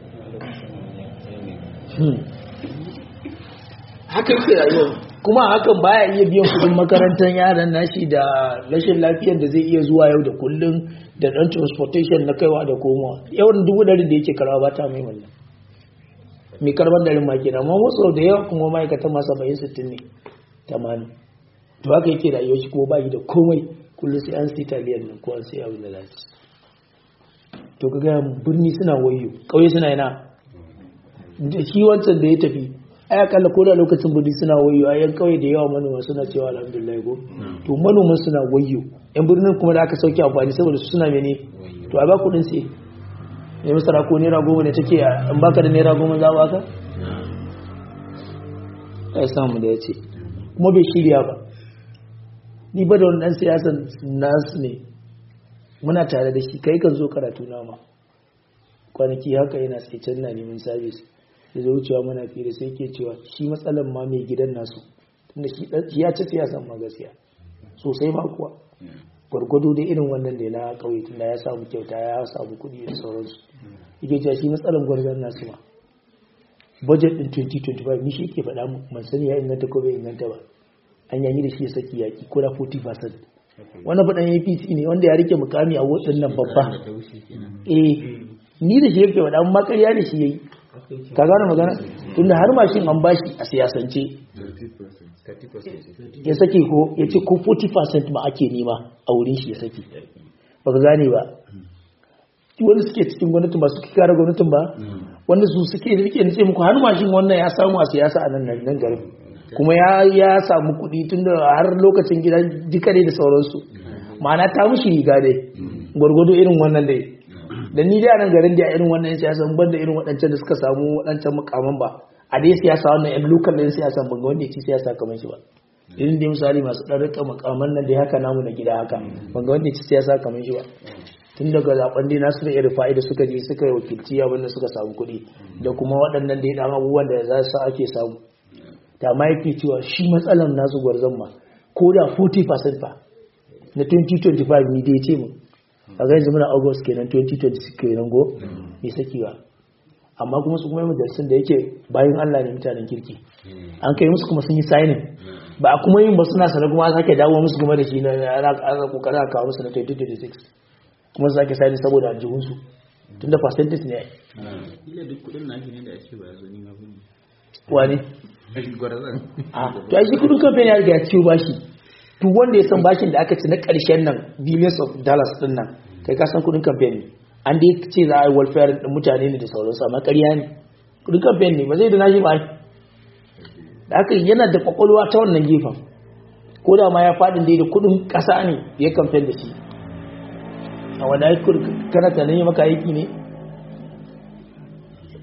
hakan ke rayuwa kuma hakan baya iya biyan kudin makarantar yaran nashi da rashin lafiyar da zai iya zuwa yau da kullum da dan transportation na kaiwa da komowa yawan dubu dari da yake karawa ba ta mai wannan mai karban darin ma kenan amma wasu da yawa kuma ma'aikatan ma saba'in sittin ne tamanin to haka yake rayuwar shi kuma ba shi da komai kullum sai an sai taliyar nan ko an sai abin da za su to ka gaya birni suna wayo ƙauye suna yana da shi wancan da ya tafi ai akalla ko da lokacin birni suna wayo ai yan kauye da yawa manoma suna cewa alhamdulillah go to manoman suna wayo yan birnin kuma da aka sauke amfani saboda su suna mene to a ba kudin sai ne masara ko naira goma ne take in baka da naira goma za ba ka ai samu da yace kuma bai shirya ba ni ba da wani dan siyasan nasu ne muna tare da shi kai kan zo karatu na ma kwanaki haka yana sai can na neman sabis da zai wucewa mana fira sai ke cewa shi matsalan ma mai gidan nasu tunda shi ya ci siyasan ma gaskiya sosai ma kuwa gwargwado da irin wannan da na kauye tunda ya samu kyauta ya samu kuɗi da sauransu yake cewa shi matsalan gwarzon nasu ma budget din 2025 ni shi ke faɗa mu man sani ya inganta ko bai inganta ba an yayi da shi ya saki yaki ko da 40% wannan faɗan APC ne wanda ya rike mukami a waɗannan babba eh ni da shi yake faɗa amma ƙarya da shi yayi ka gane magana tunda har mashin an bashi a siyasance ya sake ko ya ce ko 40% ma ake nema a wurin shi ya sake ba ka gane ba wanda suke cikin gwamnatin ba suke kare gwamnatin ba wanda su suke rike nace muku har mashin wannan ya samu a siyasa a nan nan garin kuma ya ya samu kuɗi tunda har lokacin gidan jikare da sauransu ma'ana ta mushi riga dai gwargwado irin wannan dai da ni da nan garin da irin wannan siyasa ban da irin waɗancan da suka samu waɗancan mukaman ba a dai siyasa wannan yan lokal ɗin siyasa ban ga wanda ya ci siyasa kamar shi ba irin da misali masu ɗan rika mukaman nan da haka namu na gida haka ban ga wanda ya ci siyasa kamar shi ba tun daga zaben dai nasu da irin fa'ida suka je suka yi wakilci abin da suka samu kuɗi da kuma waɗannan da ya ɗan abubuwan da za su ake samu ta ma yake cewa shi matsalan nasu gwarzon ma ko da 40% fa na 2025 ni dai ce mu a ga yanzu muna august kenan 2026 kenan go mai sakewa amma kuma su kuma yi majalisun da yake bayan allah ne mutanen kirki an kai musu kuma sun yi signing ba a kuma yin ba suna sanar kuma sake dawo musu kuma da shi na ana kokarin a kawo musu na 2026 kuma su sake signing saboda aljihunsu tun da percentage ne Ila duk kudin nashi ne da ake ba zo ni ma bin. wani Gwarazan. to ai shi kudin kamfani ya riga ya ciwo bashi duk wanda ya san bashin da aka ci na ƙarshen nan billions of dollars din nan kai ka san kudin kamfani an dai ce za a yi welfare din mutane ne da sauransu amma ƙarya ne kudin kamfani ne ba zai da nashi ba da haka yana da kwakwalwa ta wannan gefen ko da ma ya faɗin dai da kudin ƙasa ne ya kamfen da shi a wanda ya kana tunanin ya maka aiki ne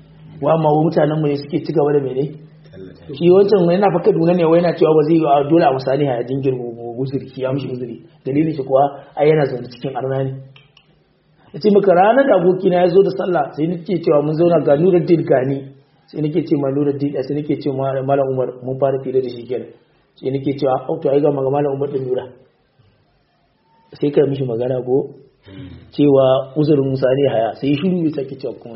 wa ma mutanen mu ne suke ci gaba da mene shi wancan yana fa Kaduna ne wai yana cewa ba zai yi a dole a misali a jingir guzuri shi ya mishi guzuri dalilin shi kuwa ai yana zaune cikin arna ne yace maka ranar da abokina ya zo da sallah sai nake cewa mun zauna ga Nuruddin Gani sai nake ce ma Nuruddin sai nake ce ma Malam Umar mun fara fira da shi kenan sai nake cewa au to ai ga Malam Umar din Nura sai ka mishi magana ko cewa uzurin Musa ne haya sai shiru bai sake cewa kuma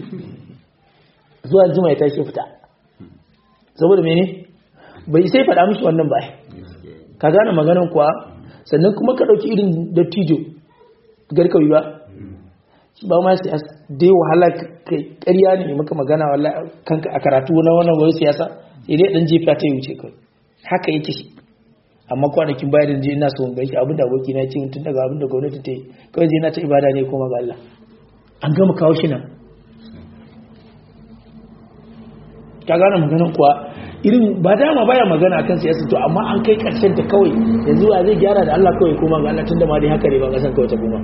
zuwa jima ya tashi fita saboda mene bai sai faɗa mishi wannan ba ka gane maganan kuwa sannan kuma ka ɗauki irin dattijo garkawi ba shi ba ma siyasa dai wahala kai ƙarya ne maka magana wallahi kanka a karatu na wannan wani siyasa sai dai dan jefa ta yi wuce kai haka yake shi amma kwanakin bayan da je ina so gaishe abin da aboki na ce tun daga abin da gwamnati ta yi kawai je na ta ibada ne kuma ga Allah an gama kawo shi nan ka gane maganin kuwa irin ba dama baya magana akan siyasa to amma an kai karshen ta kawai yanzu a zai gyara da Allah kawai kuma ga Allah tunda ma dai haka ne ba kasan kawai ta kuma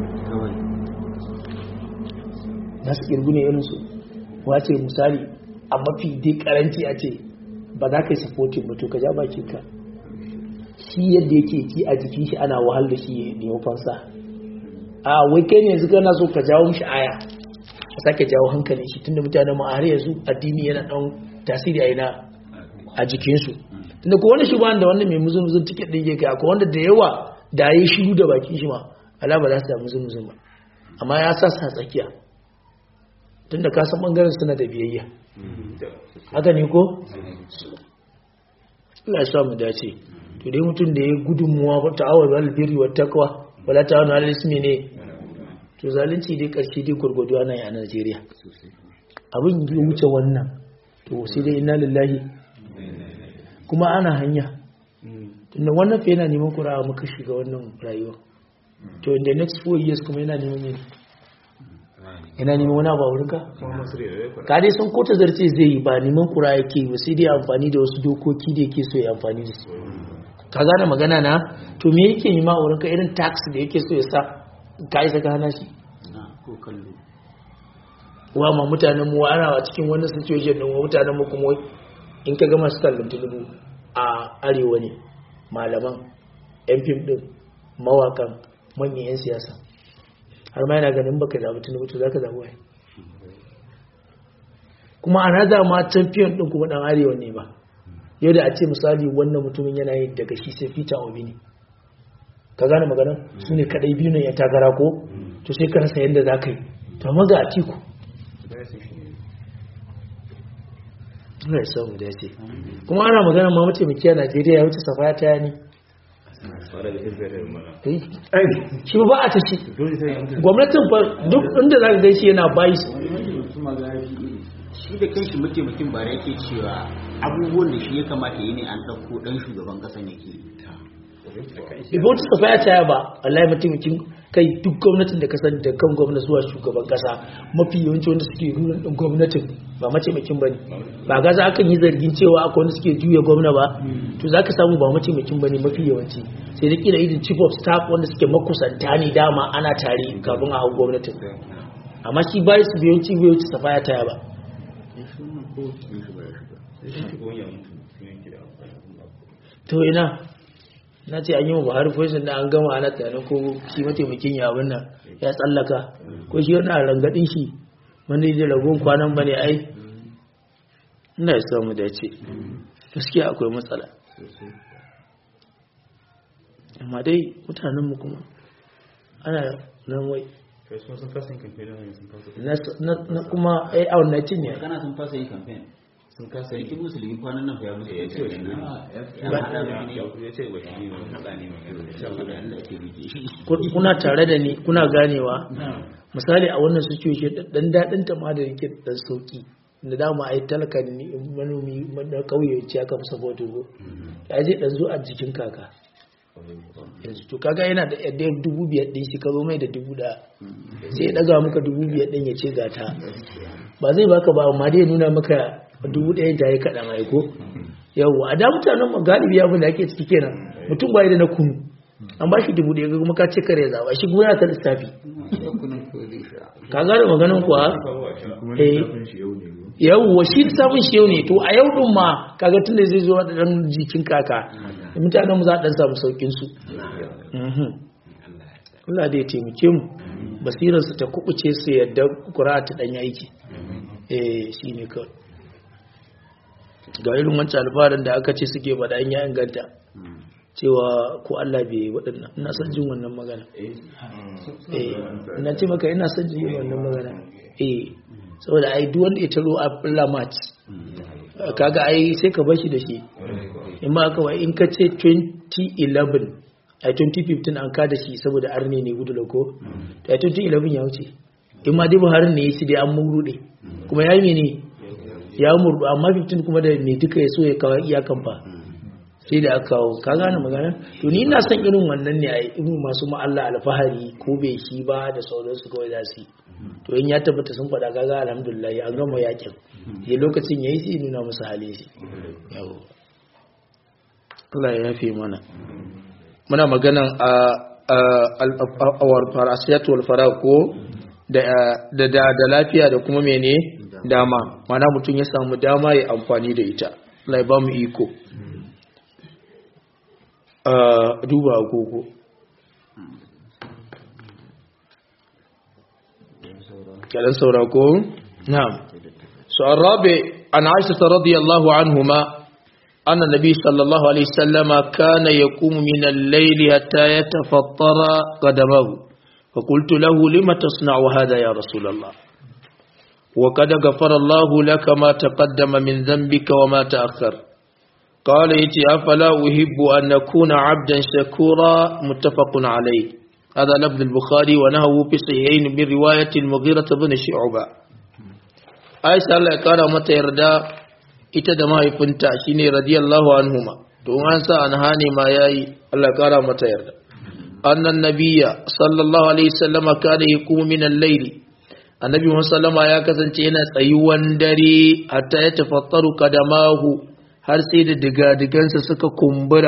na su kirgu ne irin su wace misali a mafi dai karanci a ce ba za ka yi supporting ba to ka ja baki ka shi yadda yake ci a jikin shi ana wahal da shi ne fansa a wai kai ne yanzu kana so ka jawo mishi aya ka sake jawo hankalin shi tunda mutanen mu a har yanzu addini yana dan tasiri a ina a jikinsu tunda ko wani shugaban da wannan mai muzun-muzun tiket ɗin yake akwai wanda da yawa da ya yi shiru da bakin shi ma ala ba za su da muzun-muzun ba amma ya sa sa tsakiya tunda ka san bangaren suna da biyayya haka ne ko Allah ya sa mu dace to dai mutum da ya gudunmuwa ba ta'awar albirri wa taqwa wala ta'awun alal ismi ne to zalunci dai karshe dai gurgudu ana yi a Najeriya abin ya wuce wannan to sai dai inna lillahi kuma ana hanya tunda wannan fa yana neman kura muka shiga wannan rayuwa to in the next four years kuma yana neman ne yana neman wani abu a wurinka ka dai sun kota zarce zai yi ba neman kura yake ba sai dai amfani da wasu dokoki da yake so ya amfani da su ka gane magana na to me yake nema a wurinka irin tax da yake so ya sa ka isa ka hana shi ko kallo wa ma mutanen mu ana a cikin wannan situation din wa mutanen mu kuma in ka gama su kallon tulubu a arewa ne malaman yan fim din mawakan manyan yan siyasa har ma yana ganin baka zaɓi tulubu to zaka zaɓi wai kuma ana da ma champion din kuma dan arewa ne ba yau da a ce misali wannan mutumin yana yin daga shi sai Peter Obi ne ka gane magana su ne kadai biyu ne ya takara ko to sai ka rasa yadda za ka yi to amma ga atiku Allah ya samu da ce kuma ana magana ma mataimaki a Najeriya ya wuce safaya ta yani shi ba a ta shi gwamnatin fa duk inda za ka gaishe yana bayi shi da kanshi mataimakin bara yake cewa abubuwan da shi ya kamata yi ne an ɗauko ɗan shugaban ƙasan yake yi ibo ta safaya ta ba wallahi mataimakin kai duk gwamnatin da kasar da kan gwamnati zuwa shugaban kasa mafi yawanci wanda suke ruran din gwamnatin ba mataimakin bane ba ga za kan yi zargin cewa akwai wanda suke juya gwamna ba to zaka samu ba mataimakin bane mafi yawanci sai da kila irin chief of staff wanda suke makusanta ne dama ana tare kafin a hau gwamnatin amma shi bai su biyanci biyanci safaya ta ba to ina na ce an yi wa buhari poison da an gama ana tunanin ko shi mataimakin ya abin nan ya tsallaka ko shi yana rangadin shi wanda da ragon kwanan bane ai ina ya samu dace gaskiya akwai matsala amma dai mutanen mu kuma ana nan wai na kuma ai a wannan cin ne kana sun fasa yin campaign sun kasa rikin musulmi kwanan nan ya musu ya ce kuna tare da ni kuna ganewa misali a wannan situation dan dadin ta ma da yake dan sauki da dama ai talaka ne manomi na kauye ce aka fi support go ya je dan zo a jikin kaka yanzu to kaga yana da yadda dubu biyar ɗin shi ka zo mai da dubu da sai ya ɗaga maka dubu biyar ɗin ya ce gata ba zai baka ba amma dai nuna maka dubu ɗaya ta yi kaɗan aiko yau a da mutanen mu galibi abin da ake ciki kenan mutum ba da na kunu an ba shi dubu ɗaya kuma ka ce kare zaɓa shi kuma yana ta lissafi ka gane maganin kuwa eh yawwa shi lissafin shi yau ne to a yau din ma kaga tun da zai zo da dan jikin kaka mutanen mu za a dan samu saukin su Allah da ya taimake mu basirar su ta kubuce su yadda kura ta dan aiki eh shine kawai ga irin wancan alfarin da aka ce suke bada an ya inganta cewa ko Allah bai waɗannan ina son jin wannan magana eh ina ce maka ina son jin wannan magana eh saboda ai duk wanda ya taro a Allah match kaga ai sai ka bashi da shi in ma aka wai in ka ce 2011 ai 2015 an ka da shi saboda arne ne gudu lako to ai 2011 ya wuce in ma dai Buhari ne ya ci dai an murrude kuma yayi mene ya murdu amma 15 kuma da me duka ya so ya kawo iyakan fa sai da aka kawo ka gane magana to ni ina son irin wannan ne a irin masu ma'alla alfahari ko bai shi ba da sauransu kawai za su yi to in ya tabbata sun faɗa kaga alhamdulillah an gama yakin ya lokacin yayi sai nuna musu halin shi yawo Allah ya yafe mana muna maganan a awar farasiyatu wal farako da da da lafiya da kuma mene dama mana mutum ya samu dama ya amfani da ita Allah ya ba mu iko duba agogo كلام سوراكو نعم سؤال الرابع عن عائشة رضي الله عنهما أن النبي صلى الله عليه وسلم كان يقوم من الليل حتى يتفطر قدمه فقلت له لم تصنع هذا يا رسول الله وقد غفر الله لك ما تقدم من ذنبك وما تأخر قال يتي أفلا أحب أن نكون عبدا شكورا متفق عليه هذا لفظ البخاري ونهو في صحيحين من رواية المغيرة بن شعبة عائشة الله قال متى يردا ita ما يفنتا شيني رضي الله عنهما don an sa an hane ma yayi Allah kara mata yarda annan nabiyya sallallahu alaihi wasallama kana yaqumu min al-layl annabi sallama ya kasance yana tsayuwan dare hatta ya tafattaru kadamahu har sai da digadigansa suka kumbura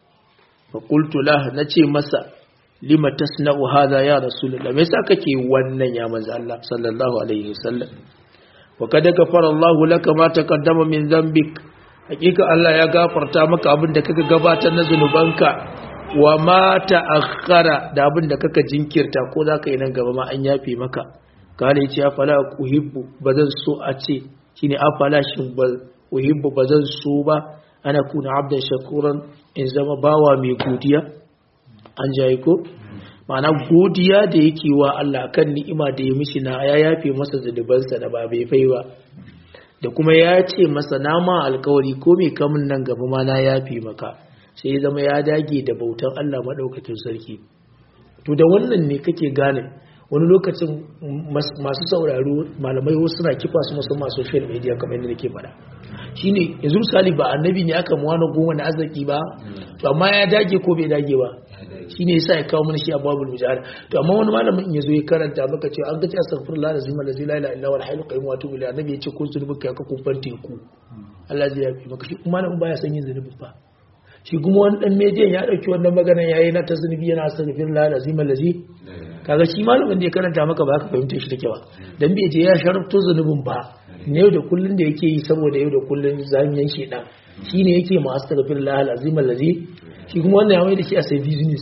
fa qultu lah nace masa lima tasna'u hadha ya rasulullah me yasa kake wannan ya manzo Allah sallallahu alaihi wasallam wa kad ghafara Allahu laka ma taqaddama min dhanbik hakika Allah ya gafarta maka abin da kaka gabatar na zunubanka wa ma ta'akhkhara da abin da kaka jinkirta ko zaka yi nan gaba ma an yafe maka kale yace afala uhibbu bazan so a ce shine afala shin ba uhibbu bazan so ba ana kuna abdan shakuran in zama bawa mai godiya an jaye ko ma'ana godiya da yake wa Allah kan ni'ima da ya mishi na ya yafe masa zunubansa da ba bai fai ba da kuma ya ce masa na ma alkawari ko mai kamun nan gaba ma na yafe maka sai ya zama ya dage da bautan Allah maɗaukakin sarki to da wannan ne kake gane wani lokacin masu sauraro malamai wasu suna kifa su musamman social media kamar yadda nake faɗa shine yanzu misali ba annabi ne aka muwa na goma na arziki ba to amma ya dage ko bai dage ba shine yasa ya kawo mana shi a babul mujahada to amma wani malamin in yazo ya karanta maka cewa an ga ta astaghfirullah lazim allazi la ilaha illa huwa al-hayyul qayyum wa atubu ilayhi annabi ya ce ko zunubin ka ka kufar teku Allah zai yafi maka shi kuma malamin baya son yin zunubin fa shi kuma wani dan mediyan ya dauki wannan maganar yayi na ta zunubi yana astaghfirullah lazim allazi kaga shi malamin da ya karanta maka ba ka fahimta shi take ba dan bai je ya sharafto zunubin ba ne yau da kullun da yake yi saboda yau da kullun zamiyan shedan shine yake ma astaghfirullah lazim allazi shi kuma wannan ya mai da shi a sai business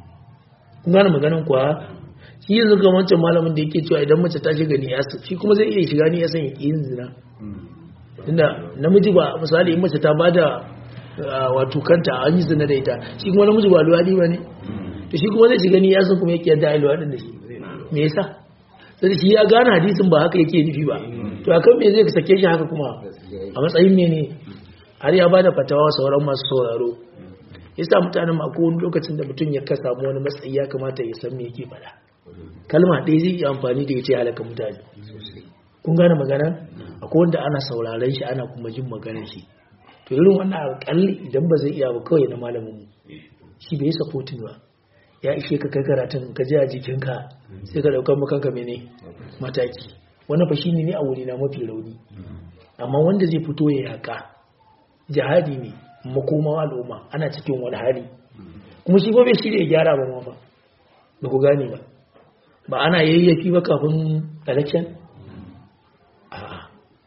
kun gane maganin kuwa shi yanzu ga wancan malamin da yake cewa idan mace ta shiga niyasa shi kuma zai iya shiga niyasa ya ƙi yin zina tunda namiji ba misali in mace ta bada wato kanta an yi zina da ita shi kuma namiji ba luwaɗi ba ne to shi kuma zai shiga niyasa kuma yake yadda a luwaɗin da shi me yasa sai shi ya gane hadisin ba haka yake nufi ba to akan me zai sake shi haka kuma a matsayin ne ne har ya bada fatawa sauran masu sauraro yasa mutanen ma ko wani lokacin da mutum ya ka samu wani matsayi ya kamata ya san me yake faɗa kalma ɗaya zai yi amfani da ita ya halaka mutane kun gane magana akwai wanda ana sauraron shi ana kuma jin maganar shi to irin wannan alƙalli idan ba zai iya ba kawai na malamin mu shi bai supporting ba ya ishe ka kai karatun ka ji a jikinka sai ka ɗaukar makanka mene mataki wannan fa shine ne a wuri na mafi rauni amma wanda zai fito ya yaka jihadi ne makoman al'umma ana cikin wani hali kuma shi ba bai shirya gyara ba ma ba ba ku gane ba ba ana yayyafi ba kafin election a'a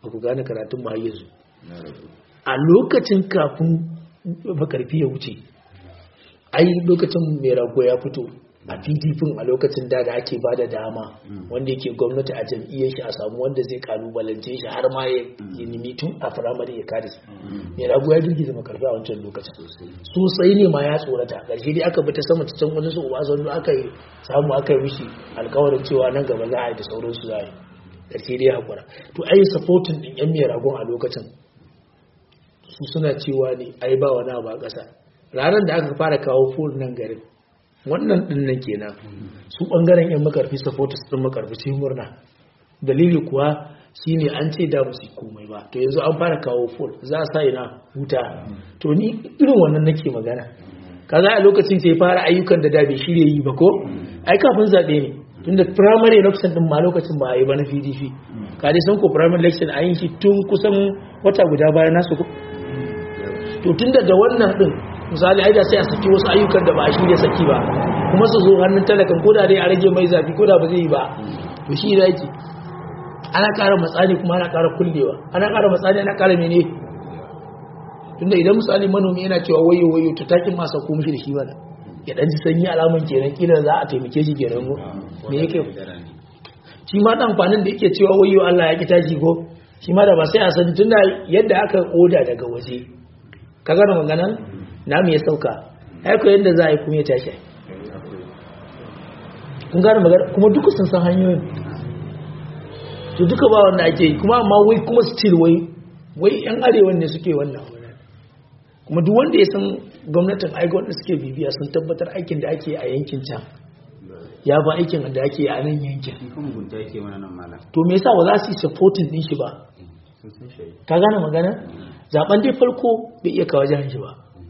ba ku gane karatun ba har yanzu a lokacin kafin makarfi ya wuce ai lokacin mai rago ya fito a pdp a lokacin da da ake ba da dama wanda yake gwamnati a jam'iyyar shi a samu wanda zai kalubalance shi har ma ya ya nemi tun a firamare ya kada shi mai rago ya girgiza makarfi a wancan lokacin sosai ne ma ya tsorata ƙarshe dai aka bi ta sama ta can wani su uba zannu aka yi samu aka yi mishi alkawarin cewa nan gaba za a yi da sauransu za a yi ƙarshe dai haƙura to ai supporting ɗin yan mai ragon a lokacin su suna cewa ne ai ba wani abu a ƙasa ranar da aka fara kawo ful nan garin wannan din nan kenan su bangaren yan makarfi supporters din makarfi sai murna dalili kuwa shine an ce da musu komai ba to yanzu an fara kawo ful za a sa ina huta to ni irin wannan nake magana kaza a lokacin sai fara ayyukan da da bai shirye yi ba ko ai kafin zabe ne tunda primary election din ma lokacin ba a yi ba na PDP ka dai san ko primary election an yi shi tun kusan wata guda bayan nasu ko to tunda da wannan din misali ai da sai a saki wasu ayyukan da ba a shirya saki ba kuma su zo hannun talakan ko da dai a rage mai zafi ko da ba zai yi ba to shi da yake ana ƙara matsani kuma ana ƙara kullewa ana ƙara matsani ana ƙara mene tunda idan misali manomi yana cewa wayo wayo to takin masa ko mishi da shi bana ya dan ji sanyi alaman kenan kila za a taimake shi kenan ko me yake shi ma dan amfanin da yake cewa wayo Allah ya ki tashi ko shi ma da ba sai a sani tunda yadda aka oda daga waje ka gane maganan namu ya sauka aiko yadda za a yi kuma ya tashi kun gane magana kuma duka sun san hanyoyin to duka ba wanda ake yi kuma amma wai kuma still wai wai yan arewan ne suke wannan kuma duk wanda ya san gwamnatin aiki wanda suke bibiya sun tabbatar aikin da ake a yankin can ya ba aikin da ake a nan yankin shi kuma gunta yake mana nan malam to me yasa ba za su yi supporting din shi ba sun san shi ka gane magana zaben dai farko bai iya kawo jihar shi ba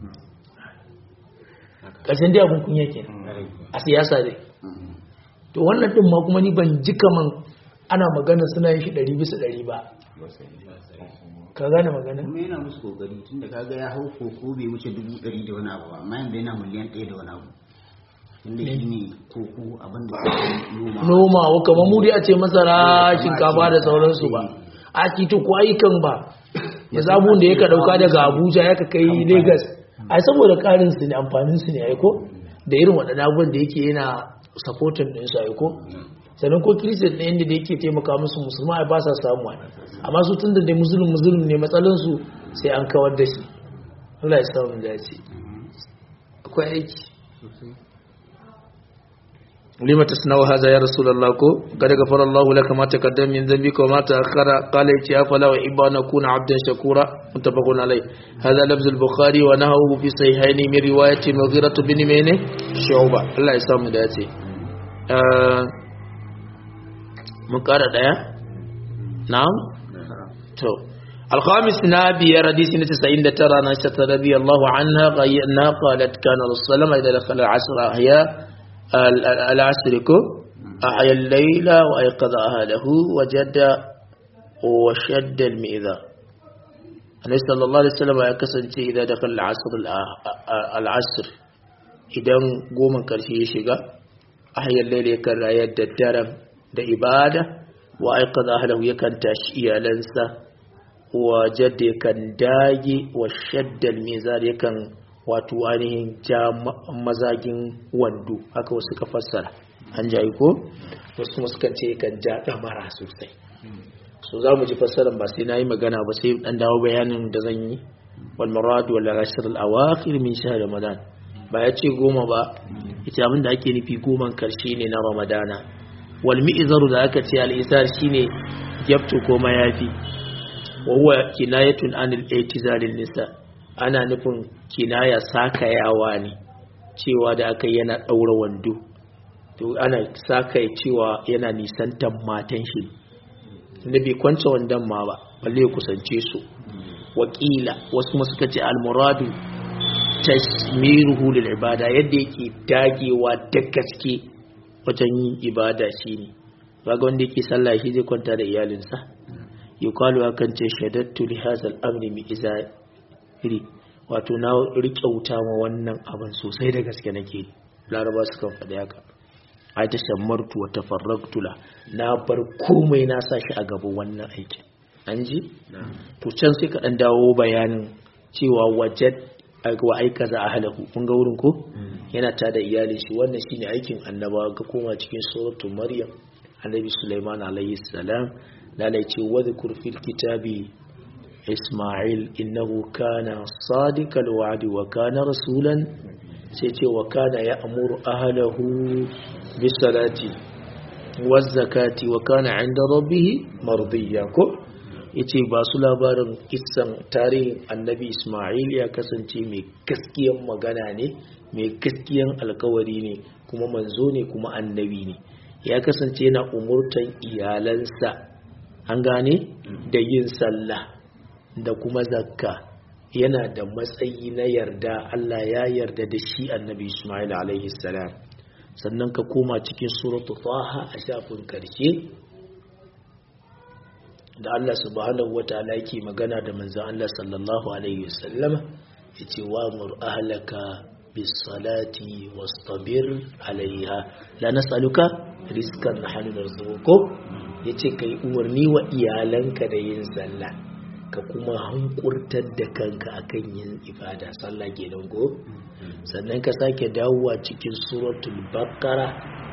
ƙarshen dai abin kunya ke a siyasa dai to wannan din ma kuma ni ban ji kaman ana magana suna yin shi ɗari bisa ɗari ba ka gane magana kuma yana musu kokari tunda kaga ya hau koko bai wuce dubu ɗari da wani abu ba amma yanzu yana miliyan ɗaya da wani abu tunda shi ne koko abin da ke noma nomawa kamar mu dai a ce masara shinkafa da sauransu ba a titi ko ayyukan ba ya zabun da yaka dauka daga abuja ya ka kai lagos a saboda karin su ne amfanin su ne aiko da irin waɗannan abubuwan da yake yana supporting din su aiko sannan ko christian ɗin da yake taimaka musu musulma ai ba sa samu ai amma su tun da dai musulun musulun ne matsalan su sai an kawar da shi Allah ya samu dace akwai aiki لما تصنع هذا يا رسول الله كو قد غفر الله لك ما تقدم من ذنبك وما تأخر قال يا فلا أحب أن أكون عبدا شكورا متفق عليه هذا لفظ البخاري ونهوه في صحيحين من رواية مغيرة بن مينه شعوبة الله يسلم داتي آه مقارنة دايا نعم تو الخامس نابي رديس نتسعين ترى نشة رضي الله عنها غيرنا قالت كان الصلاة إذا دخل العصر أحياء العصر كو أحيا الليل وأيقظ أهله وجد وشد المئذا النبي صلى الله عليه وسلم ya kasance idan da kalla al'asr idan goma karshe ya shiga ahyar laila yakan rayar da daren da ibada wa aikata ahlahu yakan tashi iyalansa wa jadda yakan dage wa shaddal mizar yakan wato ainihin ja mazagin wando haka wasu ka fassara an jayi ko wasu kuma suka ce kan ja damara sosai so za mu ji fassaran ba sai na yi magana ba sai dan dawo bayanin da zan yi wal marad wal ashr al awakhir min shahr ramadan ba ya ce goma ba ita abin da ake nufi goman karshe ne na ramadana wal mi'zaru da aka ce al isar shine gyabtu ko mayafi wa huwa kinayatun anil i'tizalin nisa ana nufin kinaya sakayawa ne cewa da aka yana ɗaura wando to ana sakaya cewa yana nisantan matan shi da bai kwance wandon ma ba balle ya kusance su wakila wasu kuma suka ce almuradu tashmiruhu lil ibada yadda yake dagewa da gaske wajen yin ibada shine kaga wanda yake sallah shi zai kwanta da iyalinsa yuqalu akan ce shadattu li hadha al-amri mi iri wato na riƙe wuta ma wannan abin sosai da gaske nake laraba su kan faɗi haka ai ta shammartu wa tafarraktula na bar komai na sa shi a gaba wannan aikin an ji to can sai ka dan dawo bayanin cewa wajad wa aika za a halahu kun ga wurin ko yana ta da iyalin shi wannan shine aikin annabawa ga koma cikin suratul maryam annabi sulaiman alayhi salam da lai ce wa dhkur fil kitabi isma'il innahu kana sadiqal wa'di wa kana rasulan sai ce wa kana ya'muru ahlahu bis salati waz zakati wa kana 'inda rabbih mardiya ko yace ba su labarin kissan tarihin annabi Ismail ya kasance mai gaskiyan magana ne mai gaskiyan alkawari ne kuma manzo ne kuma annabi ne ya kasance yana umurtan iyalansa an gane da yin sallah da kuma zakka yana da matsayi na yarda Allah ya yarda da shi annabi Ismail alaihi salam sannan ka koma cikin suratu taha a shafin karshe da Allah subhanahu wataala yake magana da manzon Allah sallallahu alaihi wasallam yace wa mur ahlaka bis salati wastabir alaiha la nas'aluka rizqan nahnu narzuqukum yace kai umarni wa iyalanka da yin sallah ka kuma hankurtar da kanka akan yin ibada sallah kenan go sannan ka sake dawowa cikin suratul baqara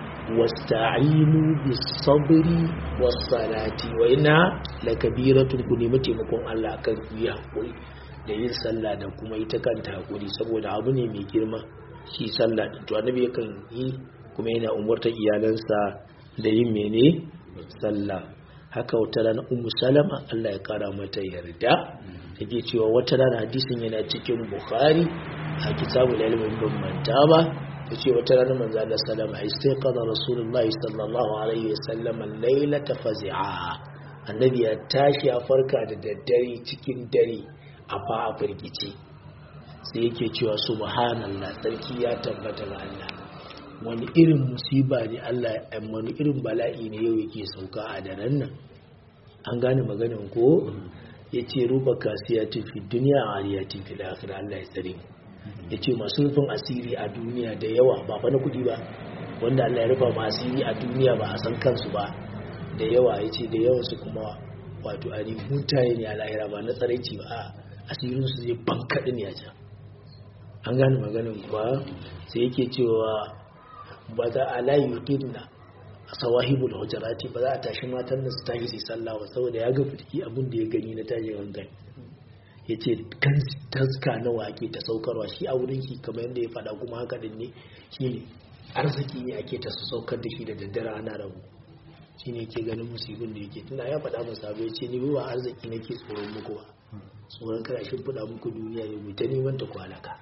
wasta'inu bis sabri was salati wa inna lakabiratun ku nemi taimakon Allah kan ku yi hakuri da yin sallah da kuma ita kanta hakuri saboda abu ne mai girma shi sallah din to annabi yakan yi kuma yana umurtar iyalansa da yin mene sallah haka wata rana ummu salama Allah ya kara mata yarda take cewa wata rana hadisin yana cikin bukhari a kitabul ilmin ban manta ba tace wata rana manzo Allah sallama istaqala rasulullahi sallallahu alaihi wasallam laylata fazi'a annabi ya tashi ya farka da daddare cikin dare a fa a firgice sai yake cewa subhanallah sarki ya tabbata ga Allah wani irin musiba ne Allah wani irin bala'i ne yau yake sauka a daren nan an gane maganin ko ya ce ruba kasiya fi duniya a ariyatin fi akhirah Allah ya tsare ya ce masu rufin asiri a duniya da yawa ba fa na kudi ba wanda Allah ya rufa ma asiri a duniya ba a san kansu ba da yawa ya ce da yawan su kuma wato a mutane ne a lahira ba na tsaraici ba a asirin su zai bankaɗi ne a can an gane maganin kuwa sai yake cewa ba za a layi yudinna a sawahibul hujjarati ba za a tashi matan da su tashi su sallah ba saboda ya ga fitiki abin da ya gani na tashi hankali ya ce kan taska nawa ake ta saukarwa shi a wurin shi kamar yadda ya faɗa kuma haka din ne shi ne arziki ne ake ta su saukar da shi da daddare ana rabu shi ne ke ganin musibin da yake tuna ya faɗa masa abu ya ce ni ba arziki nake tsoron muku ba tsoron kana shi faɗa muku duniya ya ta neman ta kwalaka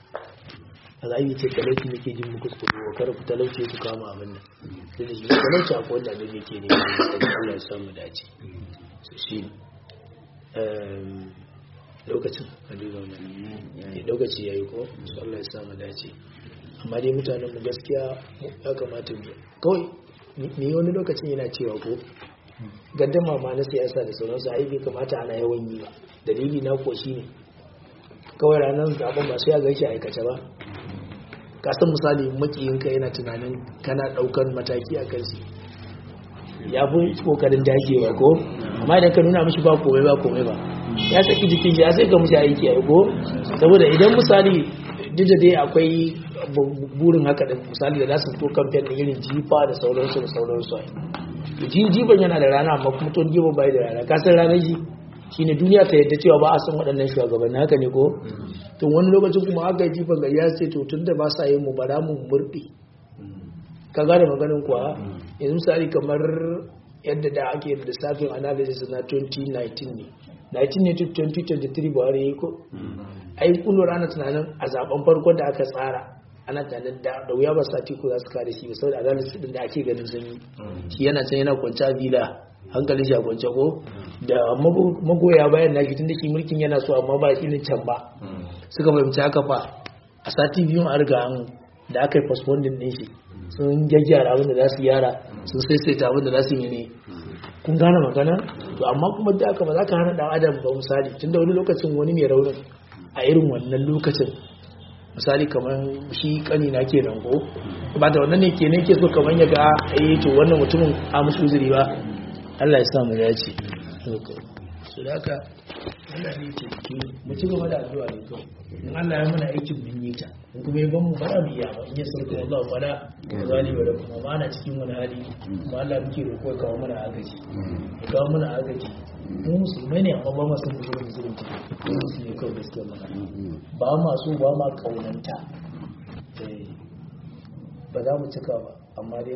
a za a yi ce talauci nake jin muku tsoro wa kar ku talauci ku kama abin nan sai da shi talauci akwai wanda ne yake ne da Allah ya samu dace so shi lokacin a duba wannan lokaci yayi ko so Allah ya samu dace amma dai mutanen mu gaskiya ya kamata mu kawai ni wani lokacin yana cewa ko gaddama ma na siyasa da sauransu ai bai kamata ana yawan yi ba dalili na ko shine kawai ranar zaben ba sai ya gaishe aikace ba kasan misali makiyinka yana tunanin kana daukan mataki a kansu ya fi kokarin dagewa ko amma idan ka nuna mishi ba komai ba komai ba ya saki jikin shi ya sai ka mishi aiki a ko saboda idan misali duk da dai akwai burin haka da misali da za su fito kamfen da irin jifa da sauransu da sauransu ji jifan yana da rana amma kuma ton jifan bai da rana kasar ranar shi shine duniya ta yadda cewa ba a san waɗannan shugabanni haka ne ko to wani lokacin kuma aka yi jifan gari ya ce to tun da ba sa yin mu bara mu murɗe ka gane maganin kuwa yanzu misali kamar yadda da ake da lissafin analysis na 2019 ne 19 ne 2023 ba wani ko ai kullum ana tunanin a zaben farkon da aka tsara ana tunanin da wuya ba sati ko za su kare shi ba saboda analysis din da ake ganin sun yi shi yana can yana kwanci a villa hankalin shi a kwance ko da magoya bayan nashi tun da shi mulkin yana so amma ba shi ne can ba suka fahimci haka fa a sati biyun a riga an da aka yi postponing din shi sun gyaggyara abin da za su yara sun saisaita abin da za su yi ne kun gane magana to amma kuma da aka ba za ka hana dan adam ba misali tunda wani lokacin wani mai raunin a irin wannan lokacin misali kamar shi kani na ke nan ko ba da wannan ne ke ne ke so kamar ya ga eh to wannan mutumin a musu uzuri ba Allah ya sa mu dace su da haka Allah ne ce ke mu ci gaba da addu'a ne kawai in Allah ya mana aikin mun yi ta in kuma ya ban mu bara mu iya ba in ya sarki Allah fada zali ba da kuma ba na cikin wani hali kuma Allah muke roƙo ya kawo mana agaji ya kawo mana agaji mu musulmai ne amma ba ma san musulmi musulunci su ne kawai gaskiya magana ba ma so ba ma kaunanta Eh, ba za mu cika ba amma dai